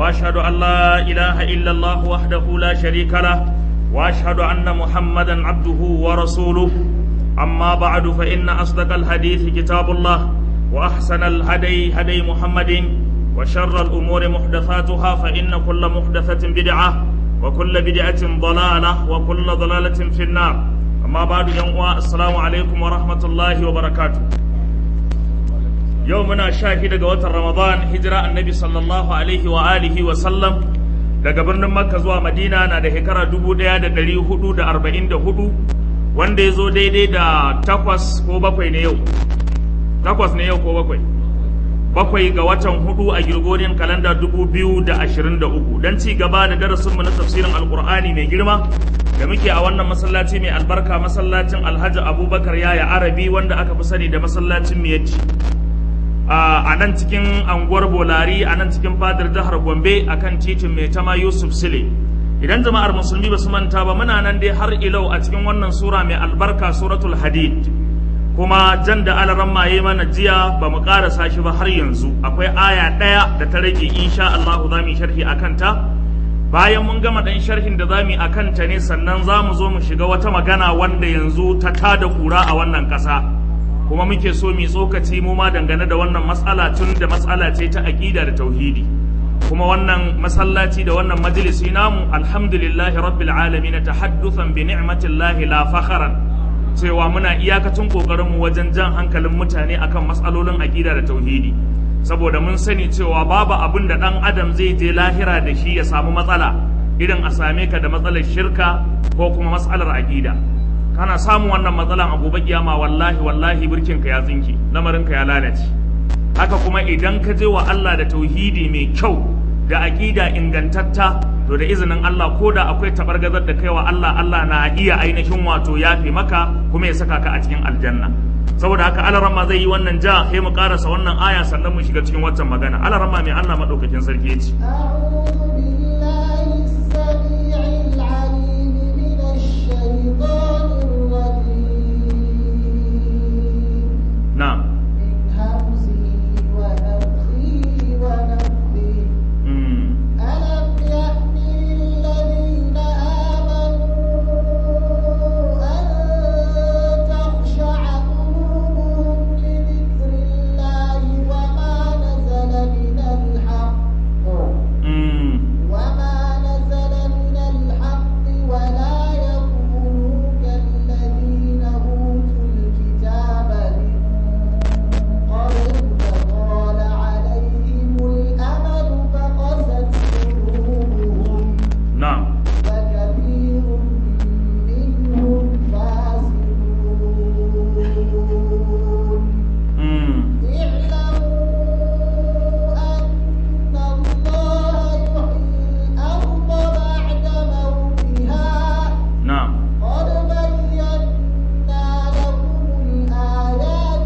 واشهد ان لا اله الا الله وحده لا شريك له واشهد ان محمدا عبده ورسوله اما بعد فان اصدق الحديث كتاب الله واحسن الهدي هدي محمد وشر الامور محدثاتها فان كل محدثه بدعه وكل بدعه ضلاله وكل ضلاله في النار اما بعد يوم السلام عليكم ورحمه الله وبركاته yau muna sha shida ga watan ramadan hijira annabi sallallahu alaihi wa alihi wa sallam daga birnin makka zuwa madina na da shekara dubu ɗaya da ɗari hudu da arba'in da hudu wanda ya zo daidai da takwas ko bakwai ne yau takwas ne yau ko bakwai bakwai ga watan hudu a girgorin kalanda dubu biyu da ashirin da uku don ci gaba da darasinmu na tafsirin alkur'ani mai girma da muke a wannan masallaci mai albarka masallacin alhaji abubakar yaya arabi wanda aka fi sani da masallacin miyacci a nan cikin anguwar bolari a nan cikin fadar jihar gombe a kan titin mai tama yusuf sile idan jama'ar musulmi ba su manta ba muna nan dai har ilau a cikin wannan sura mai albarka suratul hadid kuma jan da alaran maye mana jiya ba mu karasa shi ba har yanzu akwai aya ɗaya da ta rage insha Allahu za mu sharhi a kanta bayan mun gama ɗan sharhin da za mu yi a kanta ne sannan za mu zo mu shiga wata magana wanda yanzu ta tada kura a wannan ƙasa kuma muke so mu tsokaci mu ma dangane da wannan matsala tun da matsala ce ta aqida da tauhidi kuma wannan masallaci da wannan majalisi namu alhamdulillahi rabbil alamin tahadduthan bi ni'matillahi la fakharan cewa muna iyakacin kokarin mu wajen jan hankalin mutane akan matsalolin aqida da tauhidi saboda mun sani cewa babu abin da dan adam zai je lahira da shi ya samu matsala irin a same ka da matsalar shirka ko kuma matsalar aqida kana samun wannan matsalan a gobe kiyama wallahi wallahi birkinka ya tsinki lamarinka ya lalace haka kuma idan ka je wa Allah da tauhidi mai kyau da aqida ingantatta to da izinin Allah ko da akwai tabargazar da kai wa Allah Allah na iya ainihin wato yafe maka kuma ya saka ka a cikin aljanna saboda haka alarama zai yi wannan ja sai mu karasa wannan aya sannan mu shiga cikin waccan magana alarama mai Allah madaukakin sarki ya ce نعم من همزه ونفخه ونفخه ألم يأن للذين آمنوا أن تخشع قلوبهم لذكر الله وما نزل من الحق وما نزل من الحق ولا يكونوا كالذين أوتوا الكتاب من قبل فطال عليهم الأمل فقست قلوبهم نعم وكثير منهم فاسقون اعلموا أن الله يحيي الأرض بعد موتها نعم قد بينا لكم الآيات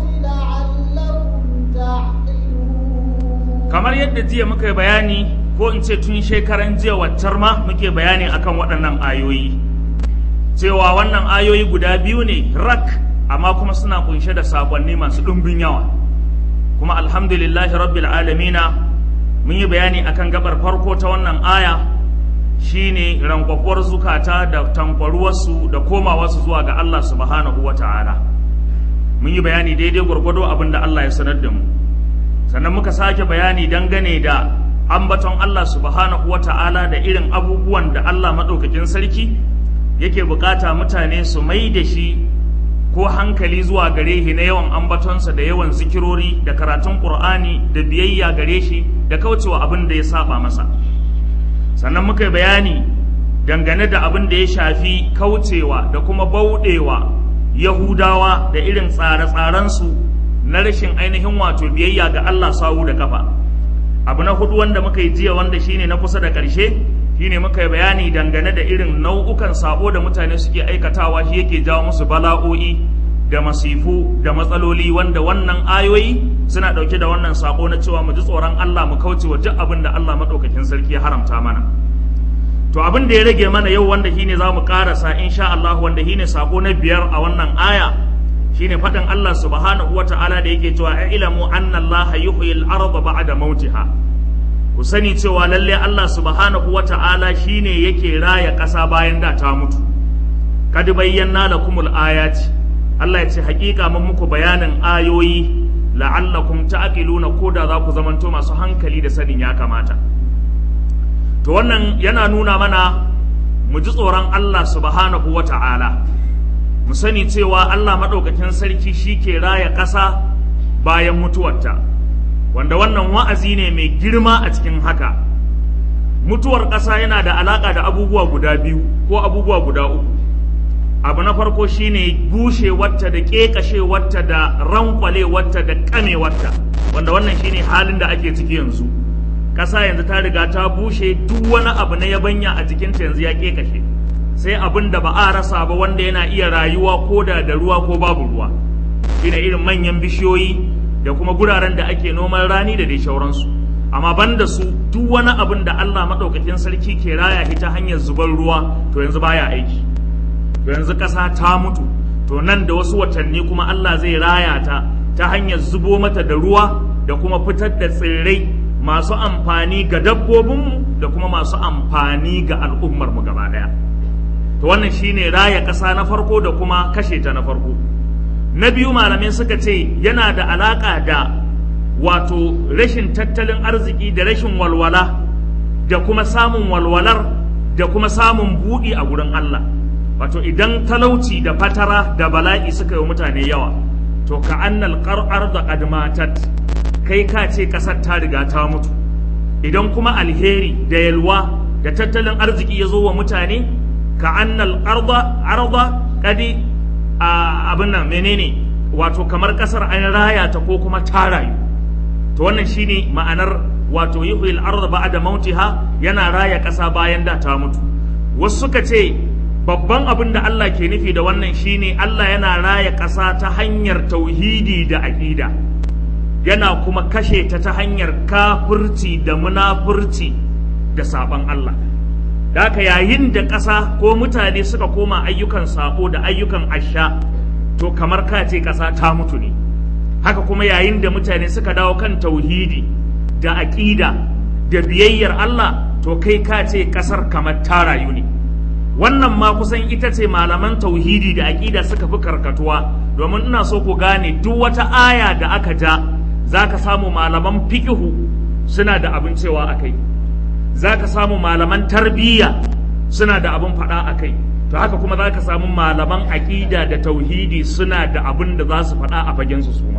لعلكم تعقلون kamar yadda jiya muka yi bayani ko in ce tun shekaran jiya waccar ma muke bayani akan waɗannan ayoyi cewa wannan ayoyi guda biyu ne rak amma kuma suna kunshe da sakonni masu ɗumbin yawa kuma alhamdulillahi rabbil alamina mun yi bayani akan gabar farko ta wannan aya shine rankwakwar zukata da tankwaruwarsu da komawarsu zuwa ga Allah subhanahu wa ta'ala mun yi bayani daidai gwargwado abin da Allah ya sanar da mu sannan muka sake bayani dangane da ambaton Allah subhanahu wa ta'ala da irin abubuwan da Allah maɗaukakin sarki yake bukata mutane su mai da shi ko hankali zuwa gare shi na yawan ambatonsa da yawan zikirori da karatun ƙur'ani da biyayya gare shi da kaucewa abin da ya saba masa sannan muka yi bayani dangane da abin da ya shafi kaucewa da kuma bauɗewa yahudawa da irin tsare-tsarensu na rashin ainihin wato biyayya ga Allah sawu da kafa abu na hudu wanda muka yi jiya wanda shine na kusa da ƙarshe shine muka yi bayani dangane da irin nau'ukan sabo da mutane suke aikatawa shi yake jawo musu bala'o'i da masifu da matsaloli wanda wannan ayoyi suna ɗauke da wannan sako na cewa mu ji tsoron Allah mu kauce wa duk abin da Allah maɗaukakin sarki ya haramta mana to abin da ya rage mana yau wanda shine za mu ƙarasa insha Allah wanda shine sako na biyar a wannan aya shine faɗin Allah subhanahu wata'ala da yake cewa a ilamu anna Allah yuhyil arda ba'da mautiha ku sani cewa lalle Allah subhanahu wata'ala shine yake raya ƙasa bayan da ta mutu kad bayyana lakumul ayati Allah ya ce hakika mun muku bayanin ayoyi la'allakum ta'qiluna ko da za ku zamanto masu hankali da sanin ya kamata to wannan yana nuna mana mu ji tsoron Allah subhanahu wata'ala mu sani cewa Allah madaukakin sarki shi ke raya ƙasa bayan mutuwarta wanda wannan wa'azi ne mai girma a cikin haka mutuwar ƙasa yana da alaƙa da abubuwa guda biyu ko abubuwa guda uku abu na farko shine bushe wata da ƙeƙashe wata da rankwale wata da ƙame wata wanda wannan shine halin da ake ciki yanzu ƙasa yanzu ta riga ta bushe duk wani abu na yabanya a jikinta yanzu ya ƙeƙashe sai abin da ba a rasa ba wanda yana iya rayuwa ko da da ruwa ko babu ruwa shine irin manyan bishiyoyi da kuma guraren da ake noman rani da dai shauransu amma banda su duk wani abin da Allah maɗaukakin sarki ke raya shi ta hanyar zubar ruwa to yanzu baya aiki to yanzu ƙasa ta mutu to nan da wasu watanni kuma Allah zai raya ta ta hanyar zubo mata da ruwa da kuma fitar da tsirrai masu amfani ga dabbobinmu da kuma masu amfani ga al'ummarmu gaba ɗaya to wannan shine raya ƙasa na farko da kuma kashe ta na farko na biyu malamai suka ce yana da alaƙa da wato rashin tattalin arziki da rashin walwala da kuma samun walwalar da kuma samun buɗi a gurin Allah wato idan talauci da fatara da bala'i suka yi mutane yawa to ka annal qar'ar da qadmatat kai ka ce ƙasar ta riga ta mutu idan kuma alheri da yalwa da tattalin arziki ya zo wa mutane ka annal arda arda kadi abin nan menene wato kamar ƙasar an raya ta ko kuma ta rayu to wannan shine ma'anar wato yuhyil arda ba'da mautiha yana raya ƙasa bayan da ta mutu wasu suka ce babban abin da Allah ke nufi da wannan shine Allah yana raya ƙasa ta hanyar tauhidi da aƙida yana kuma kashe ta ta hanyar kafirci da munafurci da saban Allah da haka yayin da ƙasa ko mutane suka koma ayyukan sako da ayyukan asha to kamar ka ce ƙasa ta mutu ne haka kuma yayin da mutane suka dawo kan tauhidi da aƙida da biyayyar Allah to kai ka ce ƙasar kamar ta rayu ne wannan ma kusan ita ce malaman tauhidi da aƙida suka fi karkatuwa domin ina so ku gane duk wata aya da aka ja za ka samu malaman fiƙihu suna da abin cewa a kai za ka samu malaman tarbiyya suna da abin faɗa a kai to haka kuma za ka samu malaman aƙida da tauhidi suna da abin da za su faɗa a fagensu su ma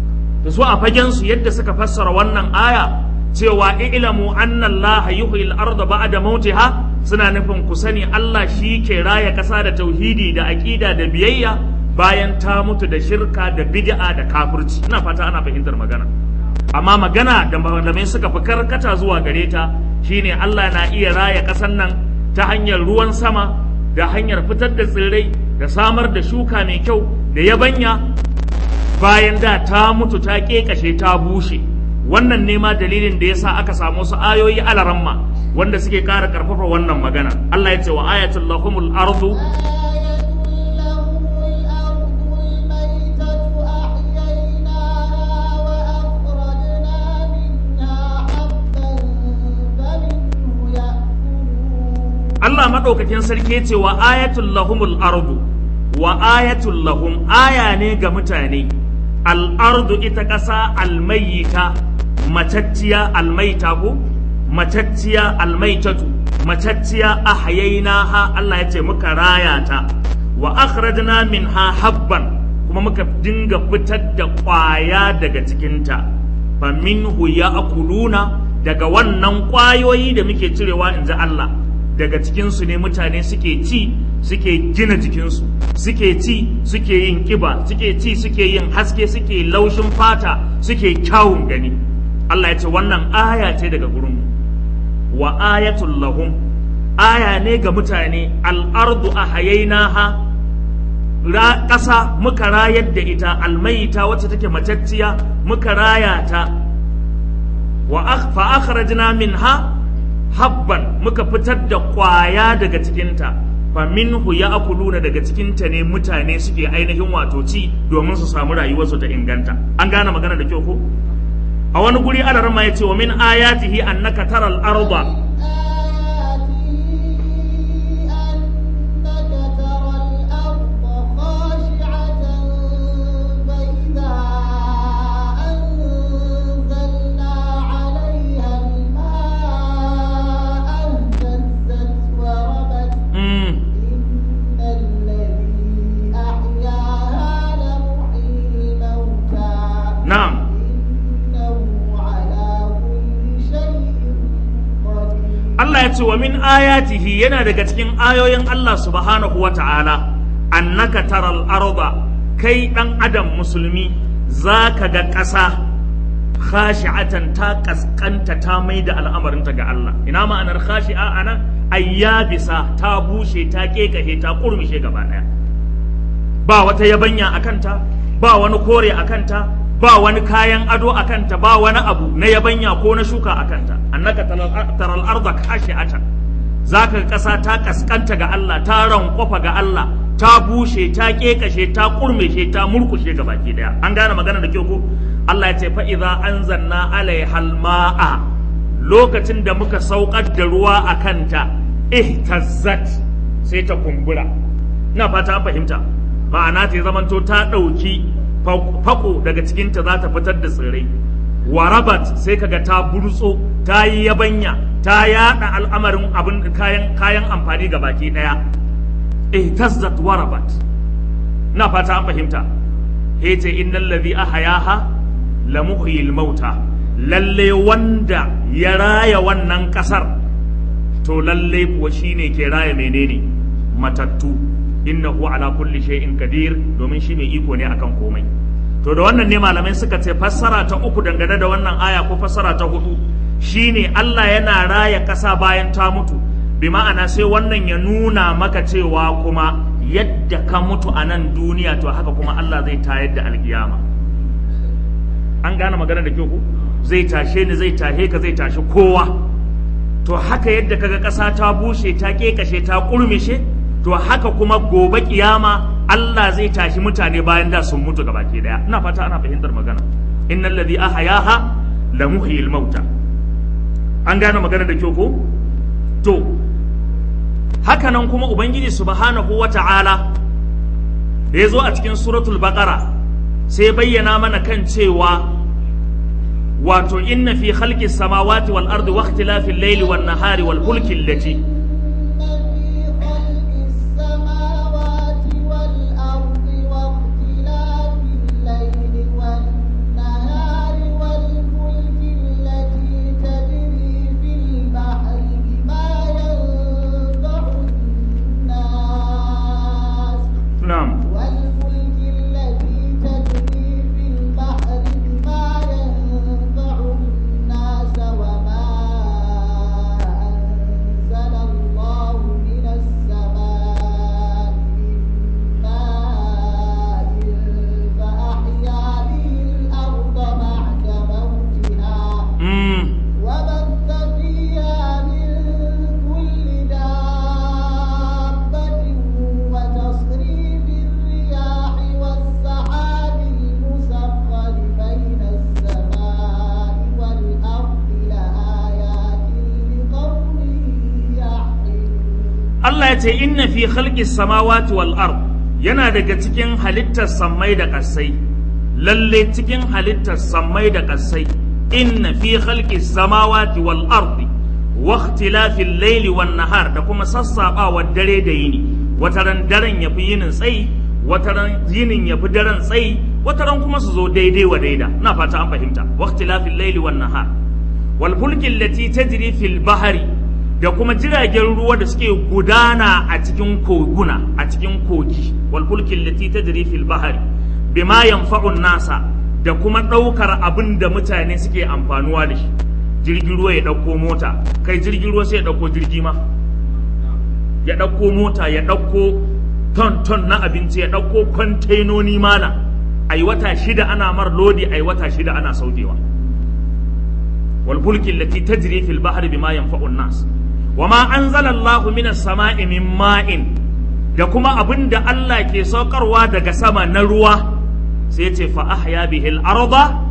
da su a fagensu yadda suka fassara wannan aya cewa ilamu anna Allah yuhyi al-ardha ba'da mautiha suna nufin ku sani Allah shi ke raya ƙasa da tauhidi da aƙida da biyayya bayan ta mutu da shirka da bid'a da kafirci ina fata ana fahimtar magana amma magana da malamai suka fi karkata zuwa gare ta shine Allah na iya raya ƙasar nan ta hanyar ruwan sama da hanyar fitar da tsirrai da samar da shuka mai kyau da yabanya bayan da ta mutu ta ƙeƙashe ta bushe wannan ne ma dalilin da yasa aka samu su ayoyi alaramma wanda suke ƙara ƙarfafa wannan magana Allah ya ce wa ayatul lahumul ardu Allah maɗaukakin sarki ya ce wa ayatul lahumul ardu wa ayatul lahum aya ne ga mutane al'ardu ita ƙasa almayyita matacciya almaita ko matacciya almaitatu matacciya ahayainaha Allah ya ce muka raya ta wa akhrajna minha habban kuma muka dinga fitar da ƙwaya daga cikinta fa minhu ya'kuluna daga wannan ƙwayoyi da muke cirewa inji Allah daga cikinsu ne mutane suke ci suke gina jikinsu suke ci suke yin ƙiba suke ci suke yin haske suke laushin fata suke kyawun gani Allah ya ce wannan aya ce daga gurinmu wa ayatul lahum aya ne ga mutane al'ardu a hayainaha ƙasa muka rayar da ita almaita wacce take matacciya muka raya ta wa fa akhrajna minha habban muka fitar da kwaya daga cikinta fa minhu ya'kuluna daga cikinta ne mutane suke ainihin wato ci domin su samu rayuwarsu ta inganta an gane magana da kyau ko a a wani guri adarin ma yace wa min ayatihi annaka taral arda mm, na'am Allah ya ce wa min ayatihi yana daga cikin ayoyin Allah subhanahu wa ta'ala annaka taral arda kai dan adam musulmi zaka ga ƙasa khashi'atan ta kaskanta ta mai da al'amarinta ga Allah ina ma'anar khashi'a ana ayyabisa ta bushe ta kekahe ta kurmishe gaba daya ba wata yabanya a kanta ba wani kore a kanta ba wani kayan ado a kanta ba wani abu na yabanya ko na shuka a kanta annaka taral arda khashi'atan zaka ga ƙasa ta kaskanta ga Allah ta rankwafa ga Allah ta bushe ta kekashe ta kurmishe ta murkushe ga baki daya an gane magana da kyau ko Allah ya ce fa idza anzalna alaihal ma'a lokacin da muka saukar da ruwa a kanta ihtazzat sai ta kumbura ina fata an fahimta ma'ana ta zamanto ta ɗauki fako daga cikinta za ta fitar da tsirrai warabat sai kaga ta burtso ta yi yabanya ta yada al'amarin abin kayan kayan amfani ga baki daya ihtazzat warabat ina fata an fahimta hece innal ladhi ahyaha la muhyil mauta lalle wanda ya raya wannan kasar to lalle kuwa shine ke raya menene matattu innahu ala kulli shay'in qadir domin shi mai iko ne akan komai to da wannan ne malamai suka ce fassara ta uku dangane da wannan aya ko fassara ta hudu shine Allah yana raya kasa bayan ta mutu bi ma'ana sai wannan ya nuna maka cewa kuma yadda ka mutu a nan duniya to haka kuma Allah zai tayar da alkiyama an gane magana da kyau ko zai tashe ni zai tashe ka zai tashi kowa to haka yadda kaga ƙasa ta bushe ta kekashe ta kurmishe to haka kuma gobe kiyama Allah zai tashi mutane bayan da sun mutu gabaki daya ina fata ana fahimtar magana innal ladhi ahyaha la muhyil mauta an gane magana da kyau ko to haka nan kuma ubangiji subhanahu wata'ala da ya zo a cikin suratul baqara sai bayyana mana kan cewa wato inna fi khalqis samawati wal ardi wa ikhtilafil layli wan nahari wal fulki allati na'am والفلك التي تجري في البحر بما ينفع الناس وما أنزل الله من السماء من ماء فأحيا به الأرض بعد موتها mm. وبث فيها من كل دابة وتصريف الرياح والسحاب المسخر بين السماء والأرض لآيات لقوم يعقلون Allah ya ce inna fi khalqis samawati wal ard yana daga cikin halittar sammai da ƙasai lalle cikin halittar sammai da ƙasai inna fi khalqis samawati wal ard wa ikhtilafil layli wan nahar da kuma sassaɓawar dare da yini wataran daren yafi yinin tsayi wataran yinin yafi daren tsayi wataran kuma su zo daidai wa daida ina fata an fahimta wa ikhtilafil layli wan nahar wal fulki allati tajri fil bahri da kuma jiragen ruwa da suke gudana a cikin koguna a cikin kogi wal fulki allati tajri fil bahri bima yanfa'u nasa da kuma daukar abin da mutane suke amfanuwa da shi jirgin ruwa ya dauko mota kai jirgin ruwa sai ya dauko jirgi ma ya dauko mota ya dauko ton ton na abinci ya dauko kwantainoni mala ai wata shida ana mar lodi ai wata shida ana saukewa والفلك التي تجري في البحر بما ينفع الناس وما أنزل الله من السماء من ماء da kuma abin da Allah ke saukarwa daga sama na ruwa sai ce fa ahya bihil arda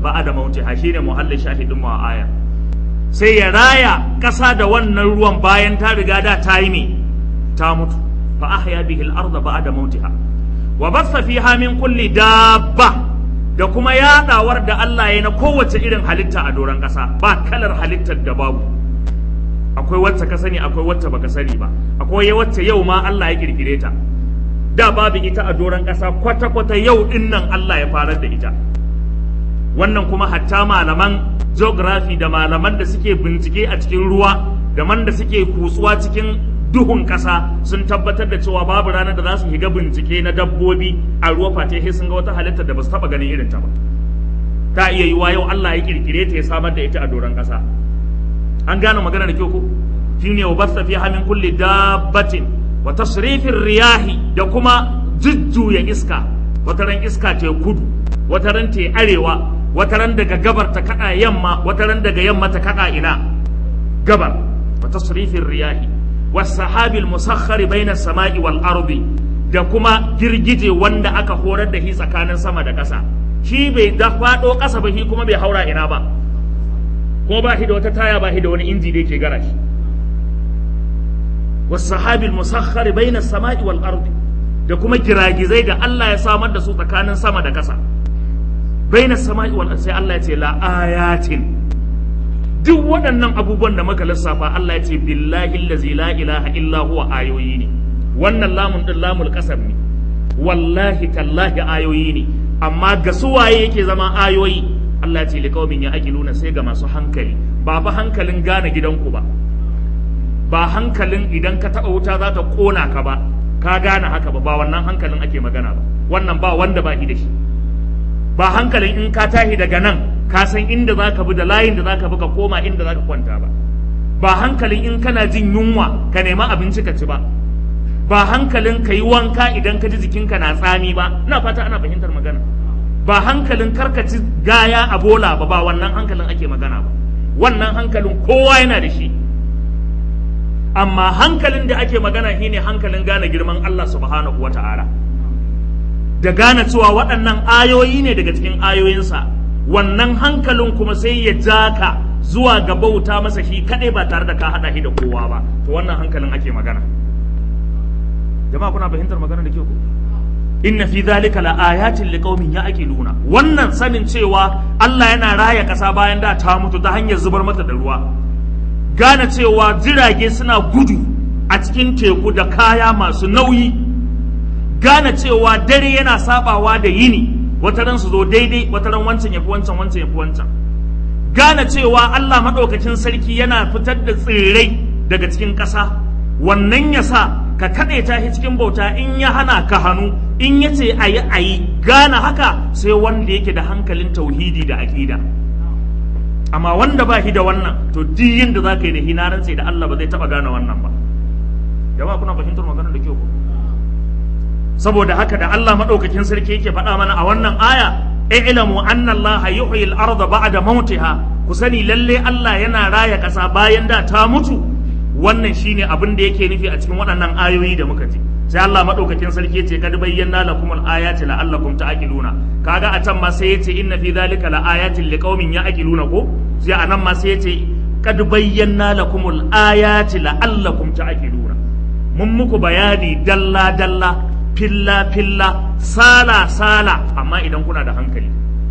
ba'da mautiha shine muhallin shahidin mu a aya sai ya raya ƙasa da wannan ruwan bayan ta riga da ta yi me ta mutu fa ahya bihi al-ardha ba'da mautiha wa bassa fiha min kulli dabba da kuma yadawar da Allah ya na kowace irin halitta a doron ƙasa ba kalar halittar da babu akwai wacce ka sani akwai wacce baka sani ba akwai wacce yau ma Allah ya kirkire ta da babu ita a doron ƙasa kwata-kwata yau din nan Allah ya farar da ita wannan kuma hatta malaman geography da malaman da suke bincike a cikin ruwa da man da suke kutsuwa cikin duhun ƙasa sun tabbatar da cewa babu ranar da za su shiga bincike na dabbobi a ruwa face sai sun ga wata halittar da ba su taɓa ganin irin ta ba ta iya yiwa yau Allah ya kirkire ta ya samar da ita a doron ƙasa an gane magana da kyau ko shine wa basta fi min kulli dabbatin wa tasrifin riyahi da kuma jujjuya iska wataran iska ta kudu wataran ta arewa wataran daga gabar ta kada yamma wataran daga yamma ta kada ina gabar wa tasrifin riyahi was sahabil musakhkhari baina samai wal ardi da kuma girgije wanda aka horar da shi tsakanin sama da ƙasa shi bai da faɗo ƙasa ba shi kuma bai haura ina ba kuma ba shi da wata taya ba shi da wani inji da yake gara shi wasahabil musakhkhari baina samai wal ardi da kuma giragizai da Allah ya samar da su tsakanin sama da ƙasa baina samai wal ardi sai Allah ya ce la ayatin duk waɗannan abubuwan da muka lissafa Allah ya ce billahi allazi la ilaha illa huwa ayoyi ne wannan lamun din lamul qasam ne wallahi tallahi ayoyi ne amma ga suwaye yake zama ayoyi Allah ya ce liqaumin ya aqiluna sai ga masu hankali ba fa hankalin gane gidanku ba ba hankalin idan ka taɓa wuta za ta ƙona ka ba ka gane haka ba ba wannan hankalin ake magana ba wannan ba wanda ba shi da shi ba hankalin in ka tahi daga nan ka san inda za ka bi da layin da za ka bi ka koma inda za ka kwanta ba ba hankalin in kana jin yunwa ka nema abinci ka ci ba ba hankalin ka yi wanka idan ka ji jikinka na tsami ba ina fata ana fahimtar magana ba hankalin karkaci gaya a bola ba ba wannan hankalin ake magana ba wannan hankalin kowa yana da shi amma hankalin da ake magana shine hankalin gane girman Allah subhanahu wa ta'ala da gane cewa waɗannan ayoyi ne daga cikin ayoyinsa wannan hankalin kuma sai ya ja ka zuwa ga bauta masa shi kaɗai ba tare da ka haɗa shi da kowa ba to wannan hankalin ake magana jama'a kuna fahimtar magana da kyau ko inna fi dhalika la ayatin liqaumin ya'qiluna wannan sanin cewa Allah yana raya ƙasa bayan da ta mutu ta hanyar zubar mata da ruwa gane cewa jirage suna gudu a cikin teku da kaya masu nauyi gane cewa dare yana sabawa da yini wataran su zo daidai wataran wancan yafi wancan wancan yafi wancan gane cewa Allah maɗaukakin sarki yana fitar da tsirrai daga cikin ƙasa wannan ya sa ka kaɗe ta shi cikin bauta in ya hana ka hannu in ya ce a yi a yi gane haka sai wanda yake da hankalin tauhidi da aƙida amma wanda ba shi da wannan to duk yinda za ka yi da hinaran sai da Allah ba zai taɓa gane wannan ba jama'a kuna fahimtar maganar da kyau ko saboda haka da Allah maɗaukakin sarki yake faɗa mana a wannan aya i'lamu anna Allah yuhyi al-ardha ba'da mautiha ku sani lalle Allah yana raya ƙasa bayan da ta mutu wannan shine abin da yake nufi a cikin waɗannan ayoyi da muka ji sai Allah madaukakin sarki yace kad bayyana lakum al-ayati la'allakum ta'qiluna kaga a can ma sai yace inna fi dhalika la'ayatin liqaumin ya'qiluna ko sai anan ma sai yace kad bayyana lakum al-ayati la'allakum ta'qiluna mun muku bayani dalla dalla filla filla sala sala amma idan kuna da hankali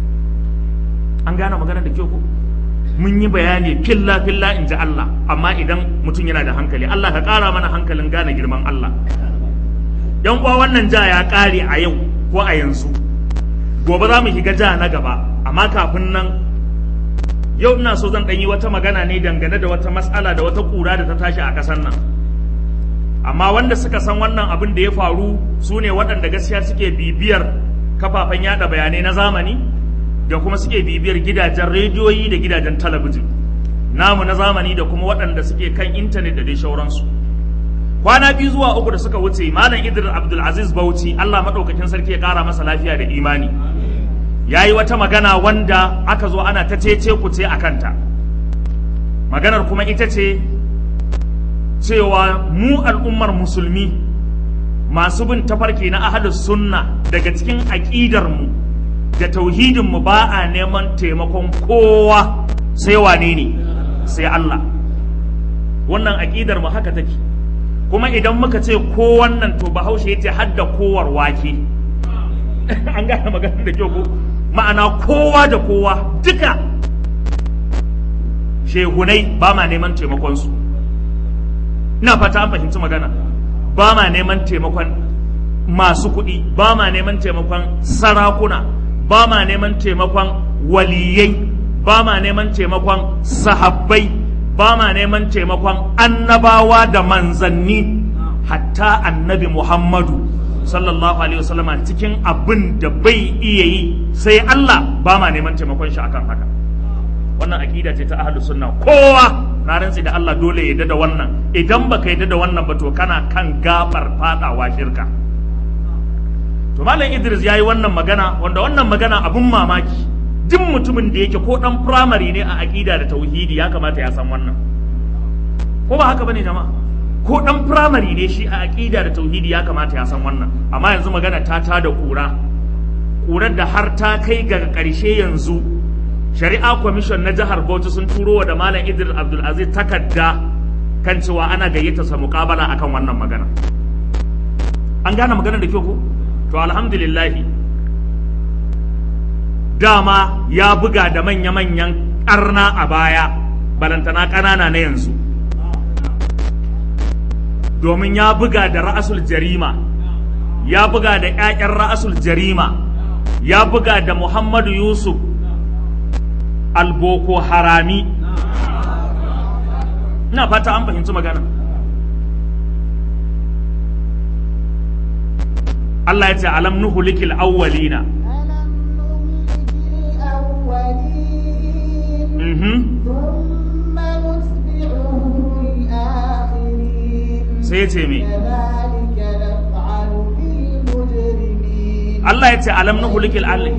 an gane magana da kyau ko mun yi bayani filla filla in ji Allah amma idan mutum yana da hankali Allah ka ƙara mana hankalin gane girman Allah yan uwa wannan ja ya ƙare a yau ko a yanzu gobe za mu shiga ja na gaba amma kafin nan yau ina so zan yi wata magana ne dangane da wata matsala da wata ƙura da ta tashi a ƙasar nan amma wanda suka san wannan abin da ya faru su ne waɗanda gaskiya suke bibiyar kafafen yada bayanai na zamani da kuma suke bibiyar gidajen rediyoyi da gidajen talabijin namu na zamani da kuma waɗanda suke kan intanet da dai shauransu kwana biyu zuwa uku da suka wuce malam idris abdulaziz bauchi allah maɗaukakin sarki ya ƙara masa lafiya da imani ya yi wata magana wanda aka zo ana ta cece kuce a kanta maganar kuma ita ce cewa mu al'ummar musulmi masu bin tafarki na ahalus sunna daga cikin aƙidar mu da tauhidin mu ba a neman taimakon kowa sai wane ne sai Allah wannan aƙidar mu haka take kuma idan muka ce ko wannan to bahaushe ya ce hadda kowar wake an gane magana da kyau ko ma'ana kowa da kowa duka shehunai ba ma neman taimakonsu ina fata an fahimci magana ba ma neman taimakon masu kuɗi ba ma neman taimakon sarakuna ba ma neman taimakon waliyai ba ma neman taimakon sahabbai ba ma neman taimakon annabawa da manzanni hatta annabi muhammadu sallallahu alaihi wasallam cikin abin da bai iya yi sai Allah ba ma neman taimakon shi akan haka wannan akida ce ta ahlus sunna kowa na rantsi da Allah dole ya da wannan idan baka yadda da wannan ba to kana kan gabar fadawa shirka to malam Idris yayi wannan magana wanda wannan magana abun mamaki duk mutumin da yake ko dan primary ne a akida da tauhidi ya kamata ya san wannan ko ba haka bane jama'a ko dan primary ne shi a aqida da tauhidi ya kamata ya san wannan amma yanzu magana ta ta da kura kurar da har ta kai ga karshe yanzu shari'a commission na jihar Bauchi sun turo wa da malam Idris Abdul Aziz takarda kan cewa ana gayyata sa muqabala akan wannan magana an gane magana da kyau ko to alhamdulillah dama ya buga da manya-manyan karna a baya balantana ƙanana na yanzu domin ya buga da ra'asul jarima ya buga da 'ya'yan ra'asul jarima ya buga da muhammadu yusuf alboko harami ina fata an fahimci magana Allah ya ce alam nuhu likil awwalina sai ya ce me Allah ya ce alam na hulikil alli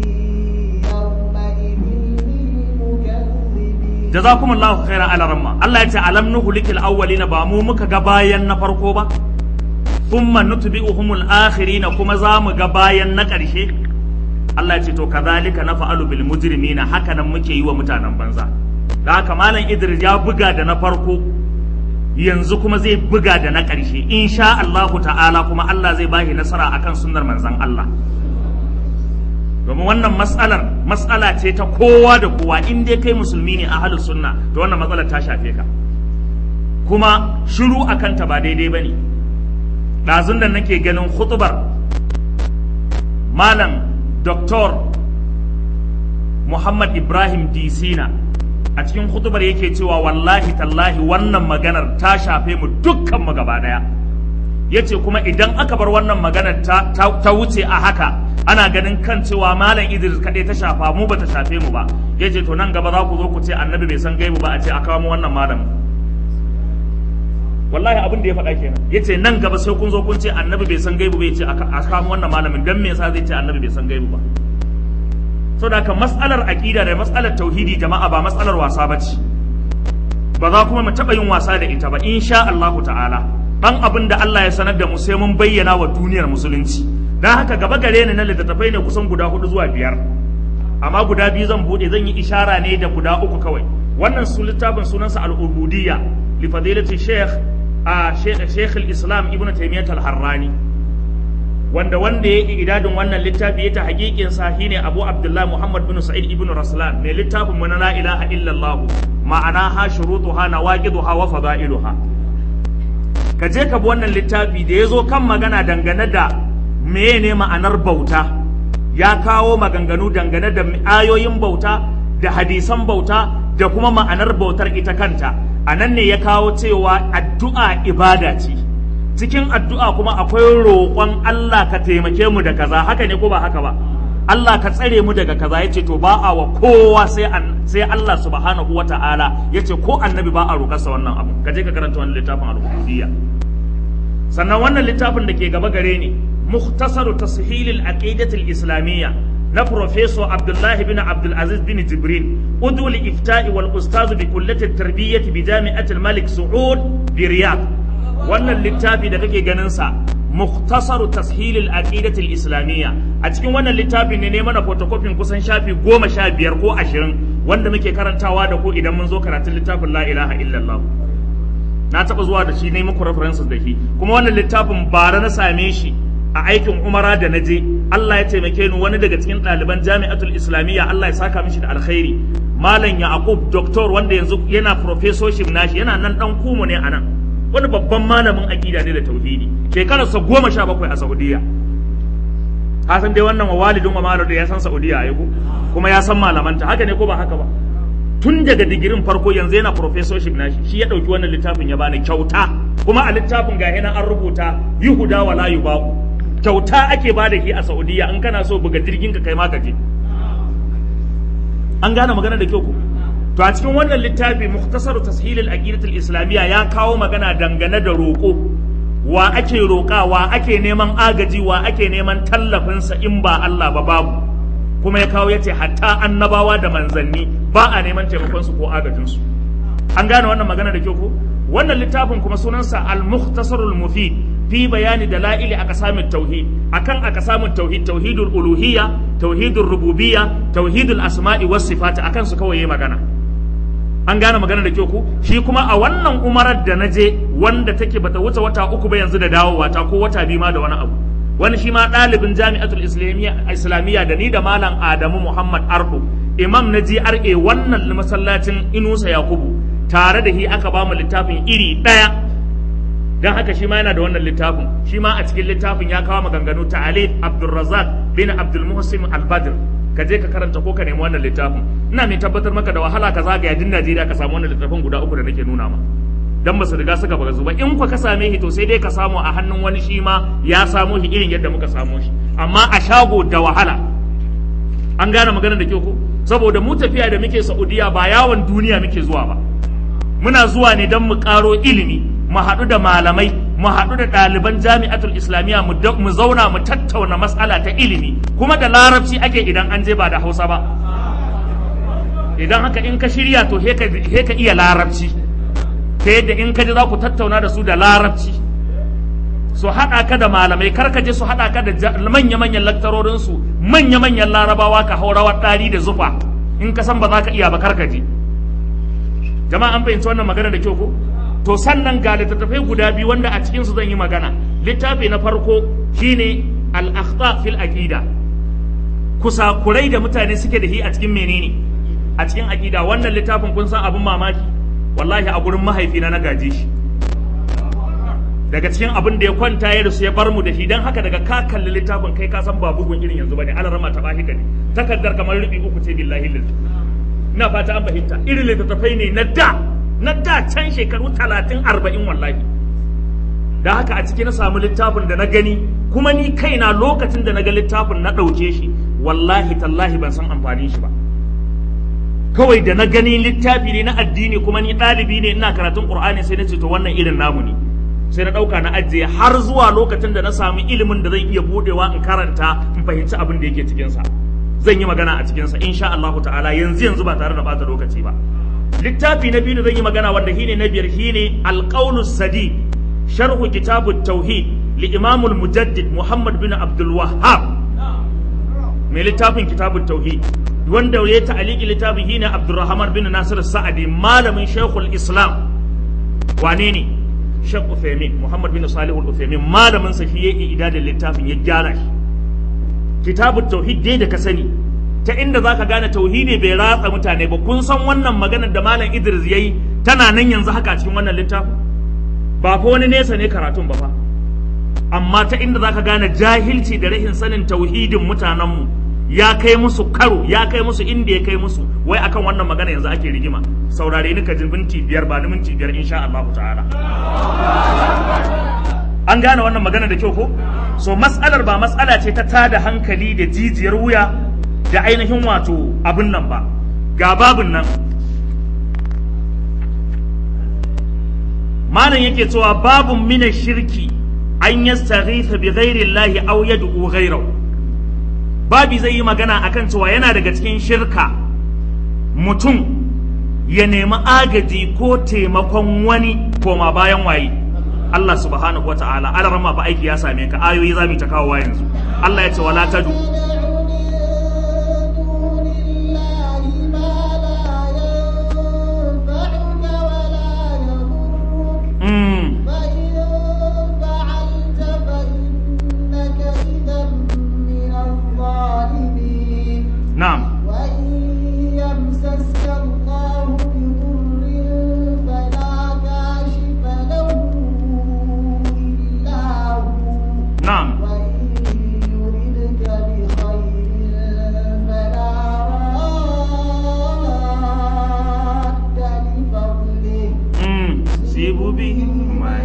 jazakumullahu khairan ala ramma Allah ya ce alam na hulikil awwalina ba mu muka ga bayan na farko ba thumma nutbi'uhumul akhirina kuma za mu ga bayan na ƙarshe Allah ya ce to kazalika nafa'alu bil mujrimina haka nan muke yi wa mutanen banza da haka malam Idris ya buga da na farko yanzu kuma zai buga da na ƙarshe insha Allahu ta'ala kuma Allah zai bashi nasara akan sunnar manzon Allah domin wannan matsalar matsala ce ta kowa da kowa in dai kai musulmi ne a halin sunna to wannan matsalar ta shafe ka kuma shiru akan ta ba daidai bane ɗazun da nake ganin khutubar malam Dr. Muhammad Ibrahim Disina a cikin hutubar yake cewa wallahi tallahi wannan maganar ta shafe mu dukkan mu gaba daya yace kuma idan aka bar wannan maganar ta, ta, ta wuce a haka ana ganin kan cewa malam Idris kadai ta shafa mu bata shafe mu ba yace to nan gaba za ku zo ku ce annabi bai san gaibu ba a ce a kawo mu wannan malamin wallahi abin da ya faɗa kenan yace nan gaba sai kun zo kun ce annabi bai san gaibu bai ce a kawo mu wannan malamin dan me yasa zai ce annabi bai san gaibu ba saboda haka mas'alar aqida da mas'alar tauhidi jama'a ba mas'alar wasa bace ba za kuma mu taɓa yin wasa da ita ba insha Allah ta'ala dan abin da Allah ya sanar da mu sai mun bayyana wa duniyar musulunci dan haka gaba gare ni na littattafai ne kusan guda hudu zuwa biyar amma guda biyu zan bude zan yi ishara ne da guda uku kawai wannan su littafin sunansa al-ubudiyya li fadilati sheikh a sheikh al-islam ibnu taymiyyah al-harrani wanda wanda ya idadin wannan littafi ya ta hakikin sa shine Abu Abdullah Muhammad bin Sa'id ibn Raslan mai littafin mu na la ilaha illallah ma'ana ha shurutuha nawaqiduha wa fada'iluha ka je ka bi wannan littafi da yazo kan magana dangane da meye ne ma'anar bauta ya kawo maganganu dangane da ayoyin bauta da hadisan bauta da kuma ma'anar bautar ita kanta a nan ne ya kawo cewa addu'a ibada ce cikin addu'a kuma akwai roƙon Allah ka taimake mu da kaza haka ne ko ba haka ba Allah ka tsare mu daga kaza yace to ba a wa kowa sai an sai Allah subhanahu wata'ala yace ko annabi ba a roƙarsa wannan abu ka je ka karanta wannan littafin al-ubudiyya sannan wannan littafin da ke gaba gare ni mukhtasaru tashil al-aqidah al-islamiyya na Professor Abdullahi bin Abdul Aziz bin Jibrin udu iftai wal ustaz bi kullati at-tarbiyyah bi jami'at al-Malik Saud bi Riyadh wannan littafi da kake ganin sa mukhtasaru tashilil aqidatil islamiyya a cikin wannan littafin ne ne mana photocopy kusan shafi goma sha biyar ko ashirin wanda muke karantawa da ku idan mun zo karatun littafin la ilaha illallah na taɓa zuwa da shi ne muku references da shi kuma wannan littafin bara na same shi a aikin umara da na je Allah ya taimake ni wani daga cikin ɗaliban jami'atul islamiyya Allah ya saka mishi da alkhairi malam yaqub doctor wanda yanzu yana professorship nashi yana nan dan kumu ne anan wani babban malamin aqida ne da tauhidi shekararsa goma sha bakwai a saudiya ka san dai wannan wa walidin wa malu da ya san saudiya ai ko kuma ya san malamanta haka ne ko ba haka ba tun daga digirin farko yanzu yana professorship nashi shi ya dauki wannan littafin ya bani kyauta kuma a littafin ga an rubuta yuhuda wala yubaku kyauta ake ba da shi a saudiya in kana so buga jirgin ka kai ma ka je an gane magana da kyau ko to a cikin wannan littafi mukhtasar tashilil aqidatul islamiyya ya kawo magana dangane da roƙo wa ake roƙa wa ake neman agaji wa ake neman tallafinsa in ba Allah ba babu kuma ya kawo yace hatta annabawa da manzanni ba a neman taimakon su ko agajin su an gane wannan magana da kyau ko wannan littafin kuma sunansa al-mukhtasarul mufid fi bayani dalaili aqsamit tauhid akan aqsamit tauhid tauhidul uluhiyya tauhidul rububiyya tauhidul asma'i was sifat akan su kawai magana an gane magana da kyau ku shi kuma a wannan umarar da naje wanda take bata wuce wata uku ba yanzu da dawowa ta ko wata biyu ma da wani abu wani shi ma ɗalibin jami'atul islamiyya da ni da malam adamu muhammad ardo imam na GRA wannan masallacin inusa yakubu tare da shi aka ba mu littafin iri ɗaya don haka shi ma yana da wannan littafin shi ma a cikin littafin ya kawo maganganu ta alif abdulrazak bin abdulmuhsin albadr ka je ka karanta ko ka nemi wannan littafin ina mai tabbatar maka da wahala ka zagaya din najeriya ka samu wannan littafin guda uku da nake nuna ma dan ba su riga suka baga zuba in ka same shi to sai dai ka samu a hannun wani shi ma ya samo shi irin yadda muka samo shi amma a shago da wahala an gane magana da kyau ko saboda mu tafiya da muke saudiya ba yawon duniya muke zuwa ba muna zuwa ne don mu karo ilimi mu haɗu da malamai mu haɗu da ɗaliban jami'atul islamiyya mu zauna mu tattauna matsala ta ilimi kuma da larabci ake idan an je ba da hausa ba idan haka in ka shirya to he ka iya larabci ta yadda in ka ji za ku tattauna da su da larabci su haɗa ka da malamai kar ka je su haɗa ka da manya-manyan laktarorinsu manya-manyan larabawa ka hau rawar ɗari da zufa in ka san ba za ka iya ba kar ka je jama'a an fahimci wannan magana da kyau ko to sannan ga littattafai guda biyu wanda a cikinsu zan yi magana littafi na farko shine al-akhta fil aqida kusakurai da mutane suke da shi a cikin menene a cikin aqida wannan littafin kun san abin mamaki wallahi a gurin mahaifina na gaje shi daga cikin abin da ya kwanta ya rasu ya bar mu da shi dan haka daga ka kalli littafin kai ka san ba bugun irin yanzu bane alarama ta bahi ne takaddar kamar rubi uku ce billahi lillahi ina fata an fahimta irin littattafai ne na da na da can shekaru talatin arba'in wallahi da haka a ciki na samu littafin da na gani kuma ni kaina lokacin da na ga littafin na ɗauke shi wallahi tallahi ban san amfanin shi ba kawai da na gani littafi ne na addini kuma ni ɗalibi ne ina karatun ƙur'ani sai na ce to wannan irin namu ne sai na ɗauka na ajiye har zuwa lokacin da na samu ilimin da zan iya buɗewa in karanta in fahimci abin da yake cikinsa zan yi magana a cikinsa insha Allah ta'ala yanzu yanzu ba tare da bata lokaci ba littafi na biyu da zan yi magana wanda shine na biyar shine alqaulu sadi sharhu kitabut tauhid li imam mujaddid muhammad bin abdul wahhab mai littafin kitabut tauhid wanda ya ta'aliki littafin shine abdurrahman bin nasir sa'adi malamin shaykhul islam wane ne Sheikh Uthaymeen Muhammad bin Salih Al-Uthaymeen malamin sa shi ya idadin littafin ya gyara shi kitabut tauhid dai da ka sani ta inda zaka gane tauhidi bai ratsa mutane ba kun san wannan maganar da malam Idris yayi tana nan yanzu haka cikin wannan littafin ba fa wani nesa ne karatun ba fa amma ta inda zaka gane jahilci da rahin sanin tauhidin mutanenmu ya kai musu karo ya kai musu inda ya kai musu wai akan wannan magana yanzu ake rigima saurare ni ka ji minti biyar ba ni minti biyar insha Allah ta'ala an gane wannan magana da kyau ko so mas'alar ba mas'ala ce ta tada hankali da jijiyar wuya da ainihin wato abin nan ba ga babin nan malam yake cewa babun mina shirki an yastaghitha bi ghairi Allah aw yad'u ghayrahu babi zai yi magana akan cewa yana daga cikin shirka mutum ya nemi agaji ko taimakon wani koma bayan waye Allah subhanahu wa ta'ala alarma fa aiki ya same ka ayoyi za mu ta kawo yanzu Allah ya ce wala tadu mm. na'am وإن يمسسك الله بضر فلا كاشف له إلا هو na'am وإن يردك بخير فلا راد لفضله mm. sibu bihim man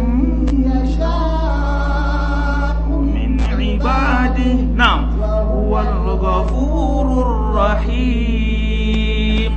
يشاء من عباده نعم هو الغفور الرحيم